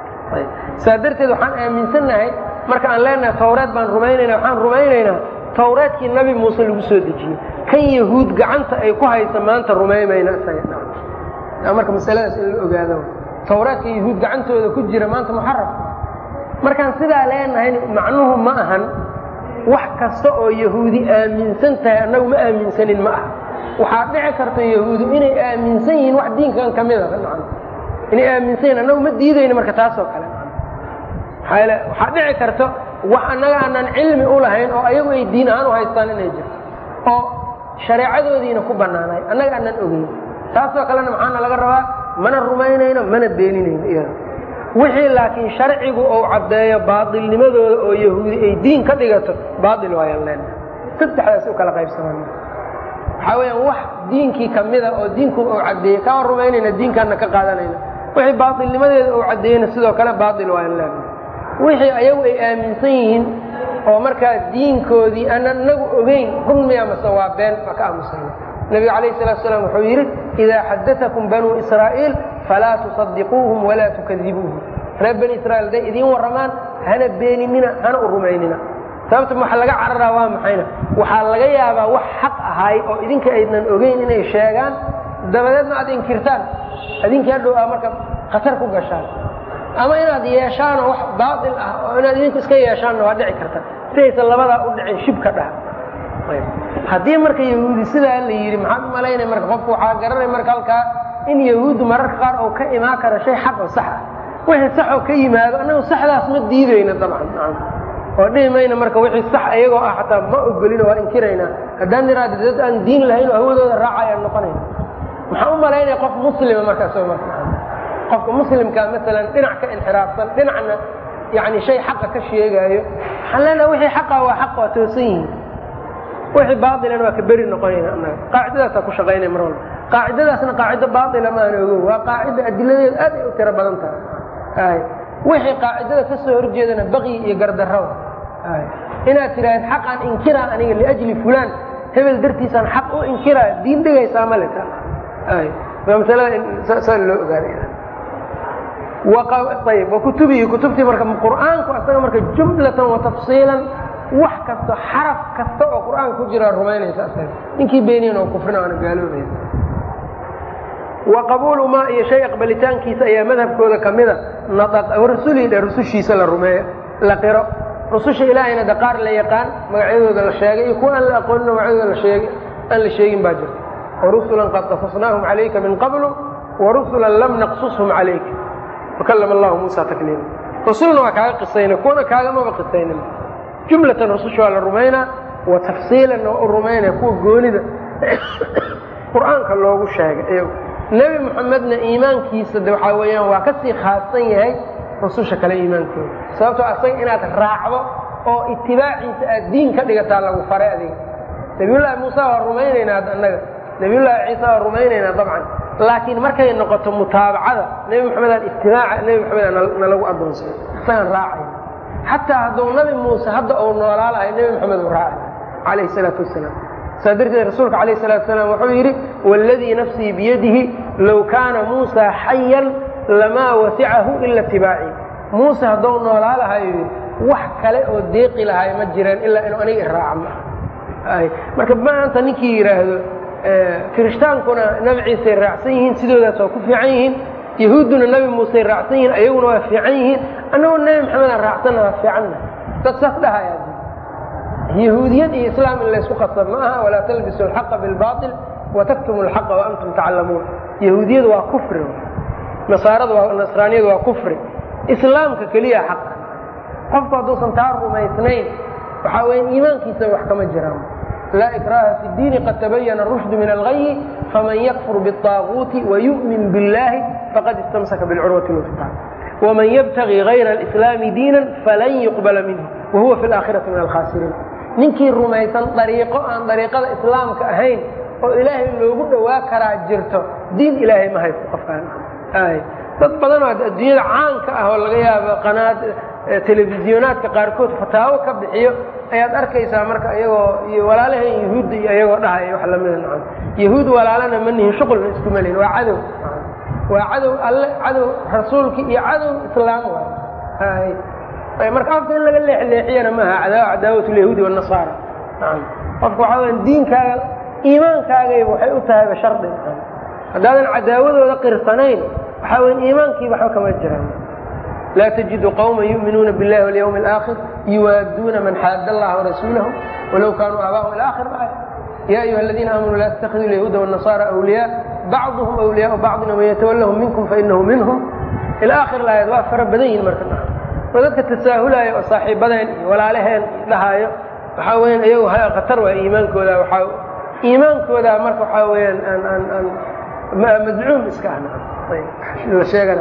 saa darteed waxaan aaminsannahay marka aan leenahay tawreed baan rumaynayna waxaan rumaynaynaa tawreedkii nabi muuse lagu soo dejiyey kan yahuud gacanta ay ku haysa maanta rumaymayna isaga marka masaladaas in la ogaado tawreedka yahuud gacantooda ku jira maanta muxaraf markaan sidaa leenahay macnuhu ma ahan wax kasta oo yahuudi aaminsan tahay annagu ma aaminsanin ma aha waxaa dhici karta yahuudu inay aaminsan yihiin wax diinkan ka mida inay aaminsan yihin annagu ma diidayno marka taasoo kale maxaa waxaa dhici karta wax annaga aanaan cilmi u lahayn oo ayagu ay diin ahaan u haystaan inay jirto oo shareecadoodiina ku bannaanay annaga aanaan ogeyn taasoo kalena maxaana laga rabaa mana rumaynayno mana beeninayno iyada wixii laakiin sharcigu uu caddeeyo baailnimadooda oo yahuudi ay diin ka dhigato baail waayaan leenahay saddexdaas u kala qaybsaman waxaa weyaan wax diinkii kamida oo diinku uu caddeeyey kaa rumaynayna diinkaana ka qaadanayna wixii baailnimadeeda uu caddeeyeyna sidoo kale baail waayaan leenahay wixii ayagu ay aaminsan yihiin oo markaa diinkoodii aan anagu ogeyn run miya mase waa been waa ka aamusayna nebigu calayh salatu salaam wuxuu yidhi idaa xadatakum banuu israa'iil falaa tusadiquuhum walaa tukadibuuhum reer bani israiil hadday idiin warramaan hana beeninina hana u rumaynina sababta waxa laga cararaa waa maxayna waxaa laga yaabaa wax xaq ahay oo idinka aydnan ogeyn inay sheegaan dabadeedna aad inkirtaan adinka hadhow aa marka khatar ku gashaan ama inaad yeeshaanoo wax baail ah oo inaad idinku iska yeeshaanna waa dhici karta sidaysan labadaa u dhicin shibka dhaha haddii marka yahuudi sidaa la yidhi maxaad u malaynaya marka qofku waxaa garanay marka halkaa in yahuuddu mararka qaar oo ka imaan kara shay xaq oo sax ah wixii saxoo ka yimaado annagu saxdaas ma diidayna dabcan oo dhihi mayna marka wixii sax iyagoo ah xataa ma ogolino waa inkiraynaa haddaan niraada dad aan diin lahayn oo hawadooda raacayaan noqonayna maxaa u malaynaya qof muslima markaas marka qofka muslimkaa maalan dhinac ka inxiraafsan dhinacna yani shay xaqa ka sheegaayo waxaan leenaha wixii xaqa waa xaq waa toosan yihiin wixii baailana waa ka beri noqonayna annaga qaacidadaasaa ku shaqaynaya mar walba qaacidadaasna qaacido baaila maana ogo waa qaacida adiladeeda aad ay u tiro badan tahay wixii qaacidada ka soo horjeedana baqyi iyo gardarrada inaad tidhaahd xaqaan inkiraa aniga liajli fulaan hebel dartiisaan xaq u inkiraa diin dhigaysaa male masalada saa loo ogaanayayb wakutubihi kutubtii marka qur'aanku asaga marka jumlatan wa tafsiilan wax kasto xaraf kasta oo qur'aanka ku jiraa rumaynaysa asaga ninkii beeniyan oo kufrina aana gaaloobaya wa qabuulu maa iyo shay aqbalitaankiisa ayaa madhabkooda kamida rasulihi dhe rusushiisa la rumeeyo la qiro rususha ilaahayna de qaar la yaqaan magacyadooda la sheegay iyo kuwa aan la aqoonin magacyadooda laheeg aan la sheegin baa jirta warusulan qad qasasnaahum calayka min qablu warusulan lam naqsushum calayka wakalama allahu muusa takliima rusulna waa kaaga qisayna kuwana kaagamaba qisaynin jumlatan rususha waa la rumaynaa wa tafsiilanna waa u rumaynaya kuwa goonida qur'aanka loogu sheegay nebi moxamedna iimaankiisa de waxaa weeyaan waa kasii khaasan yahay rususha kale iimaankooda sababtoo asaga inaad raacdo oo itibaaciisa aad diin ka dhigataa lagu faray adiga nabiyullaahi muuse waa rumaynaynaa annaga nabiyullaahi ciisa waa rumaynaynaa dabcan laakiin markay noqoto mutaabacada nebi moxamedaan itibaaca nebi moxamed nalagu adoonsay isagaan raacay xataa hadduu nabi muuse hadda uu noolaa lahay nebi moxamed uu raacay calayhi salaatu wasalaam saa darteed rasuulka alayh salatu salaam wuxuu yidhi wاladii nafsii biyadihi low kaana muusa xayan lamaa wasicahu ila tibaaci muuse hadduu noolaa lahayo yidhi wax kale oo deeqi lahay ma jireen ilaa inuu aniga iraaca marka maanta ninkii yidhaahdo kiristaankuna nabi ciisay raacsan yihiin sidoodaas waa ku fiican yihiin yahuudduna nabi muusey raacsan yihiin ayaguna waa fiican yihiin annagoo nebi maxamedaan raacsanna waa fiicanna dad saas dhahaya yahuudiyad iyo islaam in laysku qasab ma aha walaa talbisu alxaqa bilbail wataktumu alxaqa waantum taclamuun yahuudiyadu waa kufri nasaarada waa nasraaniyadu waa kufri islaamka keliya xaq qofku hadduusan taa rumaysnayn waxaa weya iimaankiisa wax kama jiraan laa ikraha fi diini qad tabayana rushdu min algayi faman yakfur biالطaaguuti wayu'min biاllahi faqad istamsaka bilcurwati lwusqa wman ybtagi gayra alislaami diinan falan yuqbala minhu wahuwa fi laakhirati min alkhaasiriin ninkii rumaysan dariiqo aan dariiqada islaamka ahayn oo ilaahay loogu dhowaa karaa jirto diin ilaahay ma haysto qofkaan dad badanoo adduunyada caanka ah oo laga yaabo qanaad telefisyonaadka qaarkood fataawo ka bixiyo ayaad arkaysaa marka iyagoo iyo walaalahan yahuudda iyo iyagoo dhahaya wax lamida nacam yahuud walaalana ma nihin shuqulna isku melin waa cadow waa cadow alle cadow rasuulki iyo cadow islaam waay marka afka in laga leexleexiyana maaha cadaawa cadaawat lyahuudi wanasaara naam qofka waxaa weya diinkaaga iimaankaagayba waxay u tahayba shardi haddaadan cadaawadooda qirsanayn waxaa weya iimaankiiba waxba kama jiraan laa tajidu qawma yu'minuuna biاllahi walyawmi alaakhir yuwaaduuna man xaada allaha warasuulahu walow kaanuu aabaahum ila akhir aaya ya ayuha aladiina aamanuu laa tattakhiduu lyahuuda wالnasaara awliyaa bacduhum awliyaau bacdin waman yatawallahum minkum fainahu minhum ila akhir aayad waa fara badan yihin marka oo dadka tasaahulaayo oo saaxiibadeen iyo walaalaheen dhahaayo waxaa weyaan iyagu khatar waa iimaankooda waaa iimaankooda marka waxaa weyaan aan aan aan madcuum iska ah la sheegana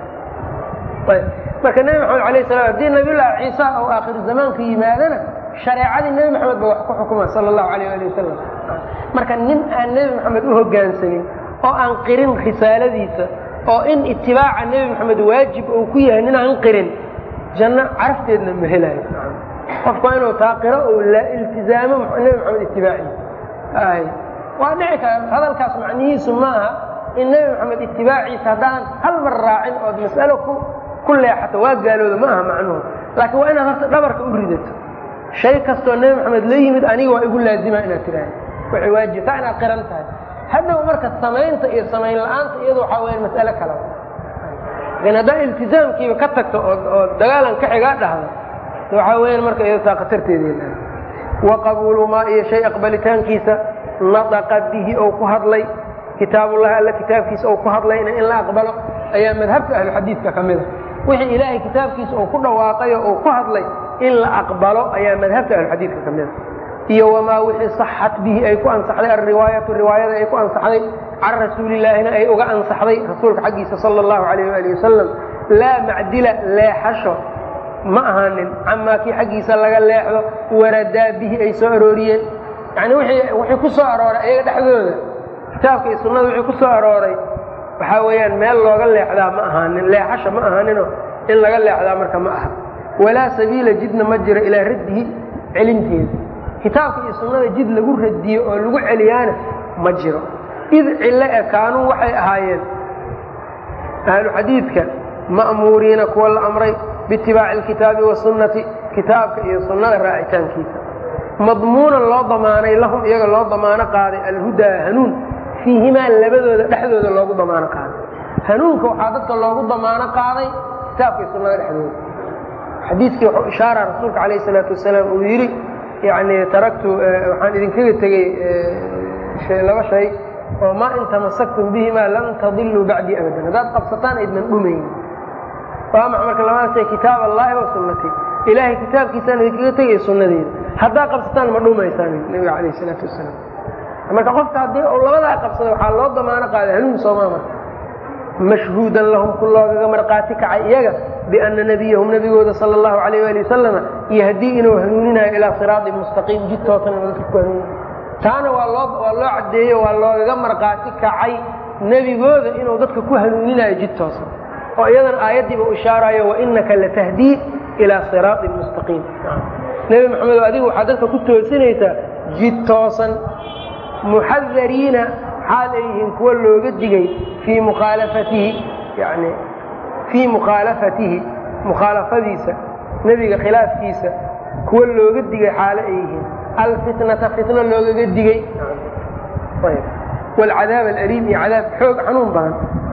ayb marka nebi maxamed alayh salam haddii nabiyullaahi ciisa oo aakhir zamaanka yimaadana shareecadii nebi maxamed ba wax ku xukuma sala allahu alayh ali wasalam marka nin aan nebi maxamed u hoggaansamin oo aan qirin risaaladiisa oo in itibaaca nebi maxamed waajib uu ku yahay nin aan qirin janno carafteedna ma helayo qofku waa inuu taaqiro oo la iltizaamo nebi maxamed itibaaciisa ay waa dhici kara hadalkaas macnihiisu maaha in nebi maxamed itibaaciisa haddaan hal mar raacin ood mas'alo ku ku leexato waa gaalooda ma aha macnuhu laakiin waa inaad horta dhabarka u ridato shay kastoo nebi maxamed la yimid aniga waa igu laazima inaad tiraahdo waxay waajibtaa inaad qiran tahay hadhow marka samaynta iyo samayn la-aanta iyadu waxaa weya mas'alo kale lakin haddaa iltizaamkiiba ka tagto oo oo dagaalan ka xigaa dhahdo waxaa weyan marka iyado taa khatarteedii wa qabuulu maa iyo shay aqbalitaankiisa nadaqa bihi ou ku hadlay kitaabullahi alla kitaabkiisa ou ku hadlayna in la aqbalo ayaa madhabka ahluxadiidka ka mida wixii ilaahay kitaabkiisa uu ku dhawaaqay oo uu ku hadlay in la aqbalo ayaa madhabka ahluxadiidka ka mida iyo wamaa wixii saxat bihi ay ku ansaxday alriwaayatu riwaayada ay ku ansaxday can rasuulilaahina ay uga ansaxday rasuulka xaggiisa sala allahu alayh ali wasalam laa macdila leexasho ma ahaanin camaa kii xaggiisa laga leexdo waradaa bihi ay soo arooriyeen yani wixii ku soo arooray ayaga dhexdooda kitaabka iyo sunnada wixii ku soo arooray waxaa weeyaan meel looga leexdaa ma ahaanin leexasha ma ahaanino in laga leexdaa marka ma aha walaa sabiila jidna ma jiro ilaa raddihi celinteeda kitaabka iyo sunnada jid lagu radiyo oo lagu celiyaana ma jiro id cilo e kaanuu waxay ahaayeen ahlu xadiidka ma'muuriina kuwa la amray biitibaaci alkitaabi wasunnati kitaabka iyo sunnada raacitaankiisa madmuunan loo damaanay lahum iyaga loo damaano qaaday alhudaa hanuun fiihimaa labadooda dhexdooda loogu damaano qaaday hanuunka waxaa dadka loogu damaano qaaday kitaabka iyo sunnada dhexdooda xadiiskii wuxuu ishaara rasuulka calayh isalaatu wasalaam uu yidhi yani taraktu waxaan idinkaga tegey laba shay oo maa in tamasaktum bihimaa lan tadiluu bacdii abadan haddaad qabsataan aydnan dhumayn waa maxa marka labada shay kitaab allahi wa sunnati ilaahay kitaabkiisaan idinkaga tegay sunnadeeda haddaad qabsataan ma dhumaysaan nabiga calayh isalaatu wasalaam marka qofka haddii uu labadaa qabsado waxaa loo damaano qaaday hanuun soomaa marka mashhuudan lahum ku loogaga marqaati kacay iyaga biana nebiyahum nebigooda sala allahu alayh ali wasalama yahdii inuu hanuuninayo ilaa siraatin mustaqiim jid toosan inuu dadka ku hanuunin taana waa loo waa loo caddeeyo waa loogaga marqaati kacay nebigooda inuu dadka ku hanuuninayo jid toosan oo iyadana aayaddiiba u ishaarayo wainaka latahdii ilaa siraatin mustaqiim nebi maxamedo adigu waxaad dadka ku toosinaysaa jid toosan muxadariina xaal ay yihiin kuwa looga digay fii mukhaalafatihi yani fii mukhaalafatihi mukhaalafadiisa nebiga khilaafkiisa kuwa looga digay xaalo ay yihiin alfitnata fitno loogaga digay waalcadaab alaliim iyo cadaab xoog xanuun badan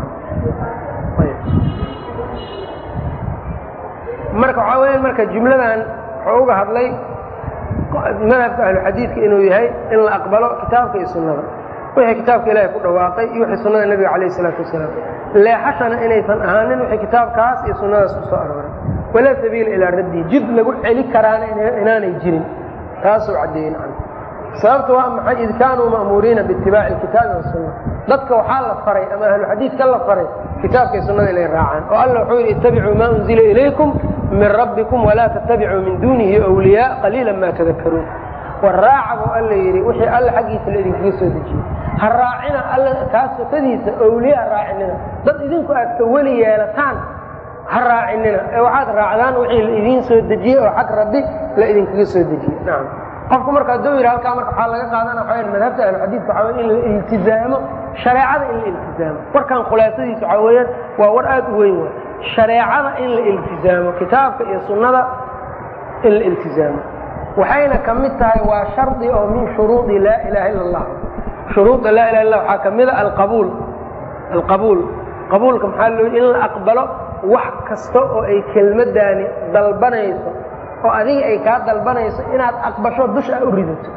marka waxaa weya marka jumladan wuxuu uga hadlay madhabka ahluxadiidka inuu yahay in la aqbalo kitaabka iyo sunnada wixii kitaabka ilaahay ku dhawaaqay iyo wixii sunnada nebiga calayh isalaatu wasalaam leexashana inaysan ahaanin wixii kitaabkaas iyo sunnadaas ku soo arooray walaa sabiila ilaa raddihi jid lagu celi karaana inaanay jirin taasuu caddeeyey nacam sababta waa maxay id kaanuu ma'muuriina biitibaaci alkitaabi wasunna dadka waxaa la faray ama ahluxadiidka la faray kitaabka iyo sunnada inay raacaan oo alla wuxuu yidhi ittabicuu maa unzila ilaykum min rabbikum walaa tattabicuu min duunihi wliyaa qaliila ma tadakaruun war raaca buu alla yidhi wixii alla xaggiisa la idinkaga soo dejiyey ha raacina alla kaa sokadiisa owliya ha raacinina dad idinku aad ka weli yeelataan ha raacinina ee waxaad raacdaan wixii la idiin soo dejiyey oo xag rabbi la idinkaga soo dejiyey nacam qofku marka hadduu yidhi halkaa marka waxaa laga qaadana waxa madhabta ahluxadiidka waxaa weye in la iltizaamo shareecada in la iltizaamo warkan khulaasadiisa waxaa weeyaan waa war aad u weyn waay shareecada in la iltizaamo kitaabka iyo sunnada in la iltizaamo waxayna ka mid tahay waa shardi oo min shuruudi laa ilaha ila اllah shuruuda laa ilaha illa waxaa ka mida alqabuul alqabuul qabuulka maxaa loo in la aqbalo wax kasta oo ay kelmaddaani dalbanayso oo adiga ay kaa dalbanayso inaad aqbasho dusha u ridato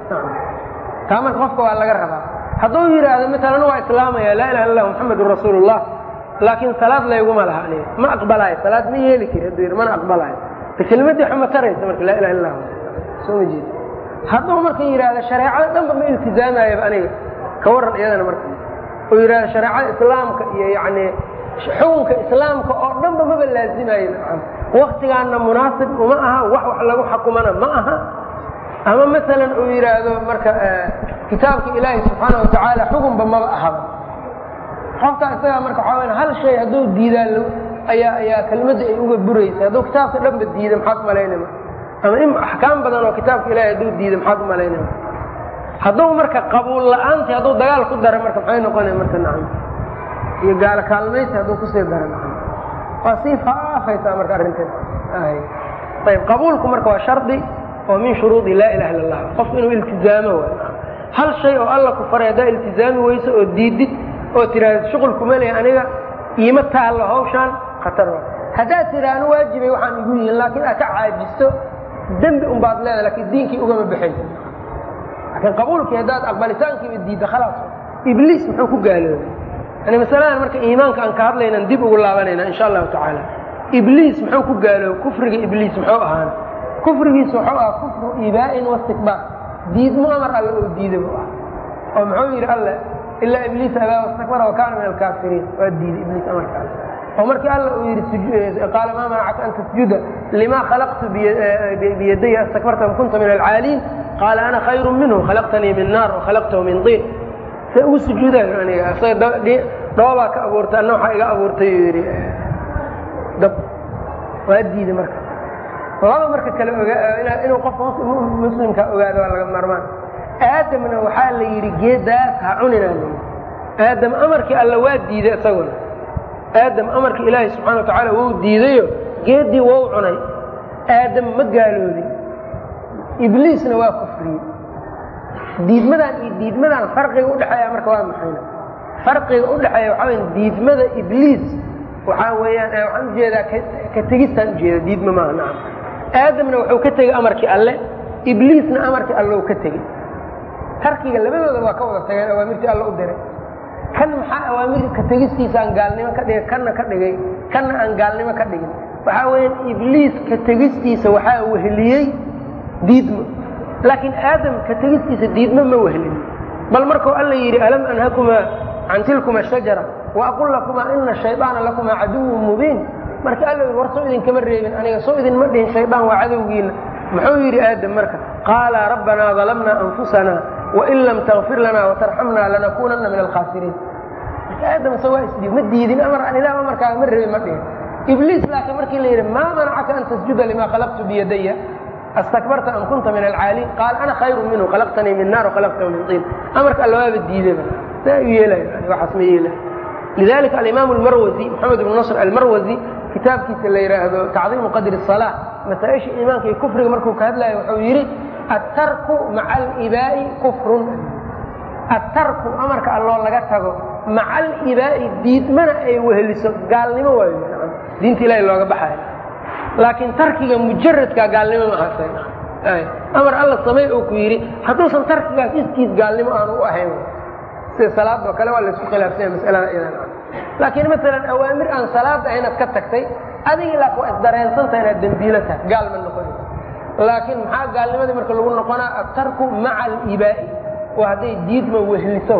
taa marka qofka waa laga rabaa hadduu yidhaahdo maalan waa islaamaya laa ilaha illah muxamedun rasuulu اllah laakiin salaad layguma laha aniga ma aqbalaayo salaad ma yeeli kari hadduu yidhi mana aqbalaayo kelmaddii xuma taraysa marka laa ilaha illah soo ma jeedi hadduu marka yidhaahdo shareecada dhanba ma iltizaamaayaba aniga ka warran iyadana marka oo yidhahdo shareecada islaamka iyo yacni xukunka islaamka oo dhanba maba laazimayo nacam waktigaanna munaasib uma aha wax wax lagu xakumana ma aha ama masalan uu yidhaahdo marka kitaabka ilaahi subxaana watacaala xukunba maba ahaba xoftaa isagaa marka waxaa weya hal shay hadduu diidaa ayaa ayaa kelmadda ay uga buraysa hadduu kitaabka dhanba diida maxaad malaynama ama axkaam badan oo kitaabka ilahay hadduu diiday maxaad u malaynaya hadduu marka qabuul la-aanti hadduu dagaal ku dara marka maxay noqonaya marka nacam iyo gaalo kaalmaysi hadduu kusii dara nacam waa sii faafaysaa marka arrinteed ayb qabuulku marka waa shardi oo min shuruudi laa ilaha illa allah qofku inuu iltizaamo waay hal shay oo alla ku faray haddaa iltizaami weyso oo diidid oo tiraahda shuqulkuma lehi aniga iima taallo hawshaan khatar wa haddaad tiraahno waajibay waxaan igu yihiin laakiin aad ka caajisto dembi un baad leedahay lakiin diinkii ugama baxaysa laakiin qabuulkii haddaad aqbalitaankiiba diidda khalaas ibliis muxuu ku gaaloobay yani masaladan marka iimaanka aan ka hadlaynan dib ugu laabanayna insha allahu tacaala ibliis muxuu ku gaaloobay kufriga ibliis muxuu ahaana kufrigiisu wuxuu ahaa kufru ibaa'in wastikbaar diidmo amar alle oo diida buu ah oo muxuu yidhi alle ilaa ibliis abaa wastakbara wakaana min alkaafiriin waa diiday ibliis amarka alle oo markii alla uu yidhi qaala maa manacaka an tasjuda lima khalaqtu biyadaya astakbarta am kunta min alcaaliin qaala ana khayru minhu khalaqtanii min naar wakhalaqtahu min diin se ugu sujuudayo aniga isaga dhoobaa ka abuurtay anna waxaa iga abuurtay uu yidhi dab waa diiday marka laba marka kale inuu qofka muslimka ogaado waa laga maarmaan aadamna waxaa la yidhi geedaas ha cunina layidhi aadam amarkii alla waa diiday isaguna aadam amarkii ilaahay subxana wa tacaala wou diidayo geeddii wou cunay aadam ma gaaloobin ibliisna waa kufriyey diidmadan iyo diidmadan farqiga udhexeeya marka waa maxayna farqiga udhexeeya waxaa weya diidmada ibliis waxaa weeyaan waxaan ujeedaa ka tegistaan ujeeda diidma maaha nacam aadamna wuxuu ka tegey amarkii alle ibliisna amarkii alle u ka tegey tarkiga labadooda waa ka wada tageen awaamirtii alle u diray kan maxaa awaamir ka tegistiisaan gaalnimo ka dhigay kanna ka dhigay kanna aan gaalnimo ka dhigin waxaa weeyaan ibliis ka tegistiisa waxaa weheliyey diidmo laakiin aadam ka tegistiisa diidmo ma wehelin bal markuu alla yidhi alam anhakumaa can tilkuma shajara waaqul lakumaa ina shayطaana lakumaa caduwun mubiin marka alla yidhi war soo idinkama reebin aniga soo idinma dhihin shaydaan waa cadowgiina muxuu yidhi aadam marka qaala rabbanaa dalamna anfusana wain lam takfir lana watarxamna lanakunana min alkhaasiriin marka aadam se waa isdhiib ma diidin amar aan ilah amarkaaga ma reebin ma dhihin ibliis laakiin markii la yidhi maa manacaka an tasjuda lima khalaqtu biyadaya astakbarta am kunta min alcaaliin qaala ana khayru minhu khalaqtanii min naar wakhalaqtahu min tiin amarka alla waaba diidaba saa u yeelayo waxaas ma yeelayo lidalika alimaam almarwazi maxamed ibn nasr almarwazi kitaabkiisa la yidhaahdo tacdiimu qadri الصalaa masaaisha iimaanka iyo kufriga markuu ka hadlayo wuxuu yidhi attarku maca alibaa'i kufrun attarku amarka alloo laga tago maca alibaa'i diidmana ay weheliso gaalnimo waayo diinta ilahi looga baxayo laakiin tarkiga mujaradka gaalnimo ma aha amar alla samey oo ku yidhi hadduusan tarkigaas iskiis gaalnimo aanu u ahayn sida salaadoo kale waa laysku khilaafsanya masalada idan laakiin maalan awaamir aan salaada ahaynaad ka tagtay adigii laakin waa isdareensanta inaad dembiilo tahay gaal ma noqonaysa laakiin maxaa gaalnimadii marka lagu noqonaa atarku maca alibaa'i waa hadday diidma wehliso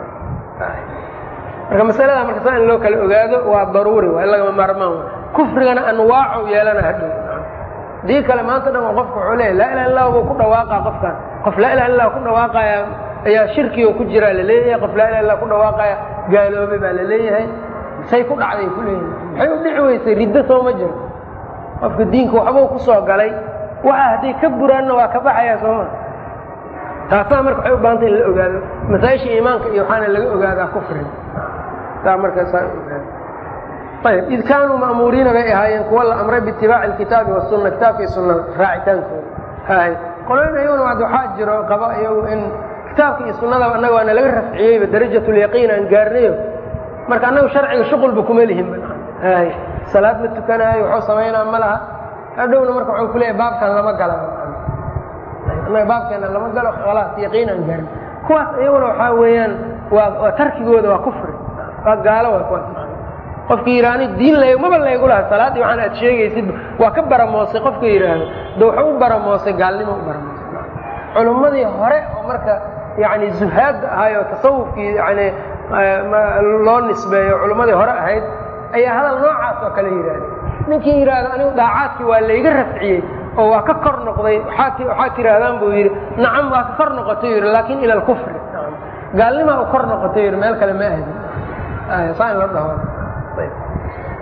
marka masalada marka saa in loo kala ogaado waa daruuri waa in lagama maarmaan wa kufrigana anwaacu yeelana hadhow dii kale maanta dhan qofka wuxuu leeyahy laa ilaha illah buu ku dhawaaqa qofkan qof laa ilaha illah ku dhawaaqaya ayaa shirkigo ku jiraa la leeyahay qof laa ilaha illah ku dhawaaqaya gaaloobay baa la leeyahay say ku dhacday ku leeyahay maxay u dhici weysay riddo soo ma jiro qofka diinka waxbuu ku soo galay waxa hadday ka buraanna waa ka baxayaa sooma taasaa marka waxay u baahantay in la ogaado masaa-isha iimaanka iyo waxaana laga ogaadaa kufriga taa marka saa ogaado ayb id kaanuu ma'muuriina bay ahaayeen kuwa la amray biitibaaci alkitaabi wasunna kitaabka iyo sunnada raacitaankooda hay qoloyn ayaguna waxaa jiro qaba iyagu in kitaabka iyo sunnadaba annaga waana laga rafciyeyba darajat lyaqiin aan gaarnayo marka annagu sharciga shuqulba kuma lihin hay salaad ma tukanaayo waxuu samaynaa ma laha hadhowna marka waxuu ku leeyahy baabkan lama gala annaga baabkeena lama galo khalaas yaqiin aan gaarin kuwaas iyaguna waxaa weeyaan waa waa tarkigooda waa kufri waa gaalo waa kuwaas qofki yidhaahni diin la maba laygu laha salaaddii waxaan aad sheegaysid waa ka baramoosay qofka yidhaahdo de wuxuu u baramoosay gaalnimo u baramoosay culummadii hore oo marka yani zuhaadda ahaayoo tasawufkii yani loo nisbeeyo culummadii hore ahayd ayaa hadal noocaas oo kale yidhaahday ninkii yidhaahdo anigu daacaadkii waa layga rafciyey oo waa ka kor noqday waxaad tidhaahdaan buu yidhi nacam waa ka kor noqotay yidhi laakin ila alkufri gaalnimaa u kor noqotay yidhi meel kale ma ahdi saa in la dhaho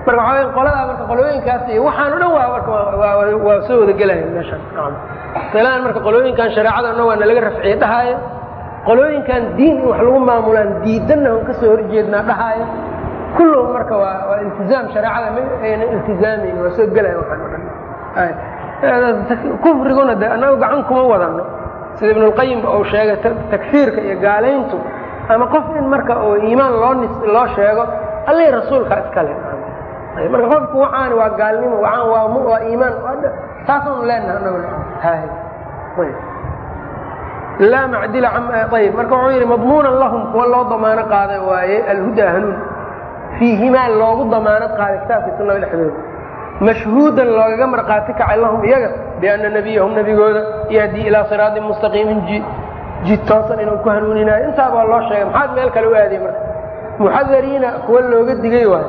marka waxaa qoladaa marka qolooyinkaas iyo waxaan o dhan waa marka waa soo wada gelaya meeshan masalaan marka qolooyinkan shareecada dhan waa nalaga rafciye dhahaayo qolooyinkan diin in wax lagu maamulaan diidanna on kasoo horjeednaa dhahaayo kulluhum marka waa waa iltizaam shareecada ma ayna iltizaamayn waa soo gelaya waxaan o dhan kufriguna de annaga gacan kuma wadano sida ibnulqayim uu sheegay takfiirka iyo gaalayntu ama qof in marka oo iimaan loo nis loo sheego allay rasuulka iskale marka qofku waxaani waa gaalnimo waaan waa m waa iimaan taasaanu leenaha anagu laa macdila ayb marka wuxuu yidhi madmuunan lahum kuwa loo damaano qaaday waaye alhudaa hanuun fiihimaa loogu damaanad qaaday kitaabka sunada dhexdooda mashhuudan loogaga marqaati kacay lahum iyaga bianna nebiyahum nebigooda yahdii ilaa siraatin mustaqiimin jid toosan inuu ku hanuuninaayo intaaba waa loo sheegay maxaad meel kale u aadiye marka muxadariina kuwa looga digay waayo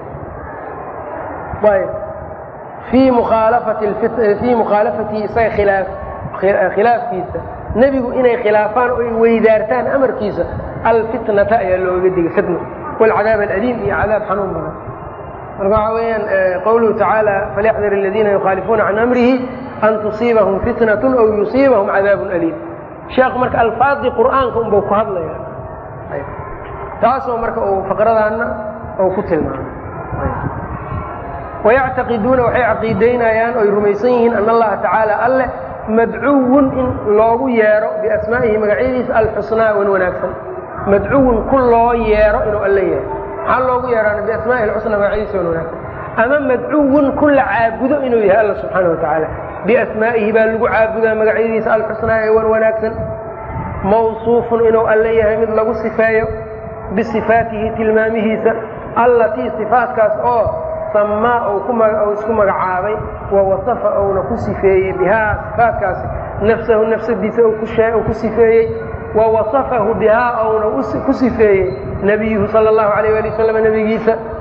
ayb fii mukhaalafati fii mukhaalafatihi isaga khilaaf khilaafkiisa nebigu inay khilaafaan o ay weydaartaan amarkiisa alfitnata ayaa looga digay fitna waalcadaab aladiim iyo cadaab xanuun badan marka waxaa weeyaan qawluhu tacaala falyaxdar aladiina yukhaalifuuna can amrihi an tusiibahum fitnat aw yusiibahum cadaabun aliim sheekhu marka alfaadii qur'aanka unbau ku hadlaya taasoo marka uu faqradaanna uu ku tilmaamay wayactaqiduuna waxay caqiidaynayaan oy rumaysan yihiin ana allaha tacaala alleh madcuwun in loogu yeero biasmaa'ihi magacyadiisa alxusnaa wan wanaagsan madcuwun ku loo yeero inuu alle yahay maxaa loogu yeeraana biasmaa'ihi alxusnaa magacyadiisa wan wanaagsan ama madcuwun ku la caabudo inuu yahay alla subxaana wa tacaala biasmaa'ihi baa lagu caabudaa magacyadiisa alxusnaa ee wan wanaagsan mawsuufun inuu alle yahay mid lagu sifeeyo bisifaatihi tilmaamihiisa allatii sifaatkaas oo samaa u isku magacaabay wa wasafa uuna ku sifeeyey bihaa sifaatkaasi nafsahu nafsadiisa uu ku sifeeyey wa wasafahu bihaa uuna ku sifeeyey nebiyuhu sala allahu alayh ali wasalam nebigiisa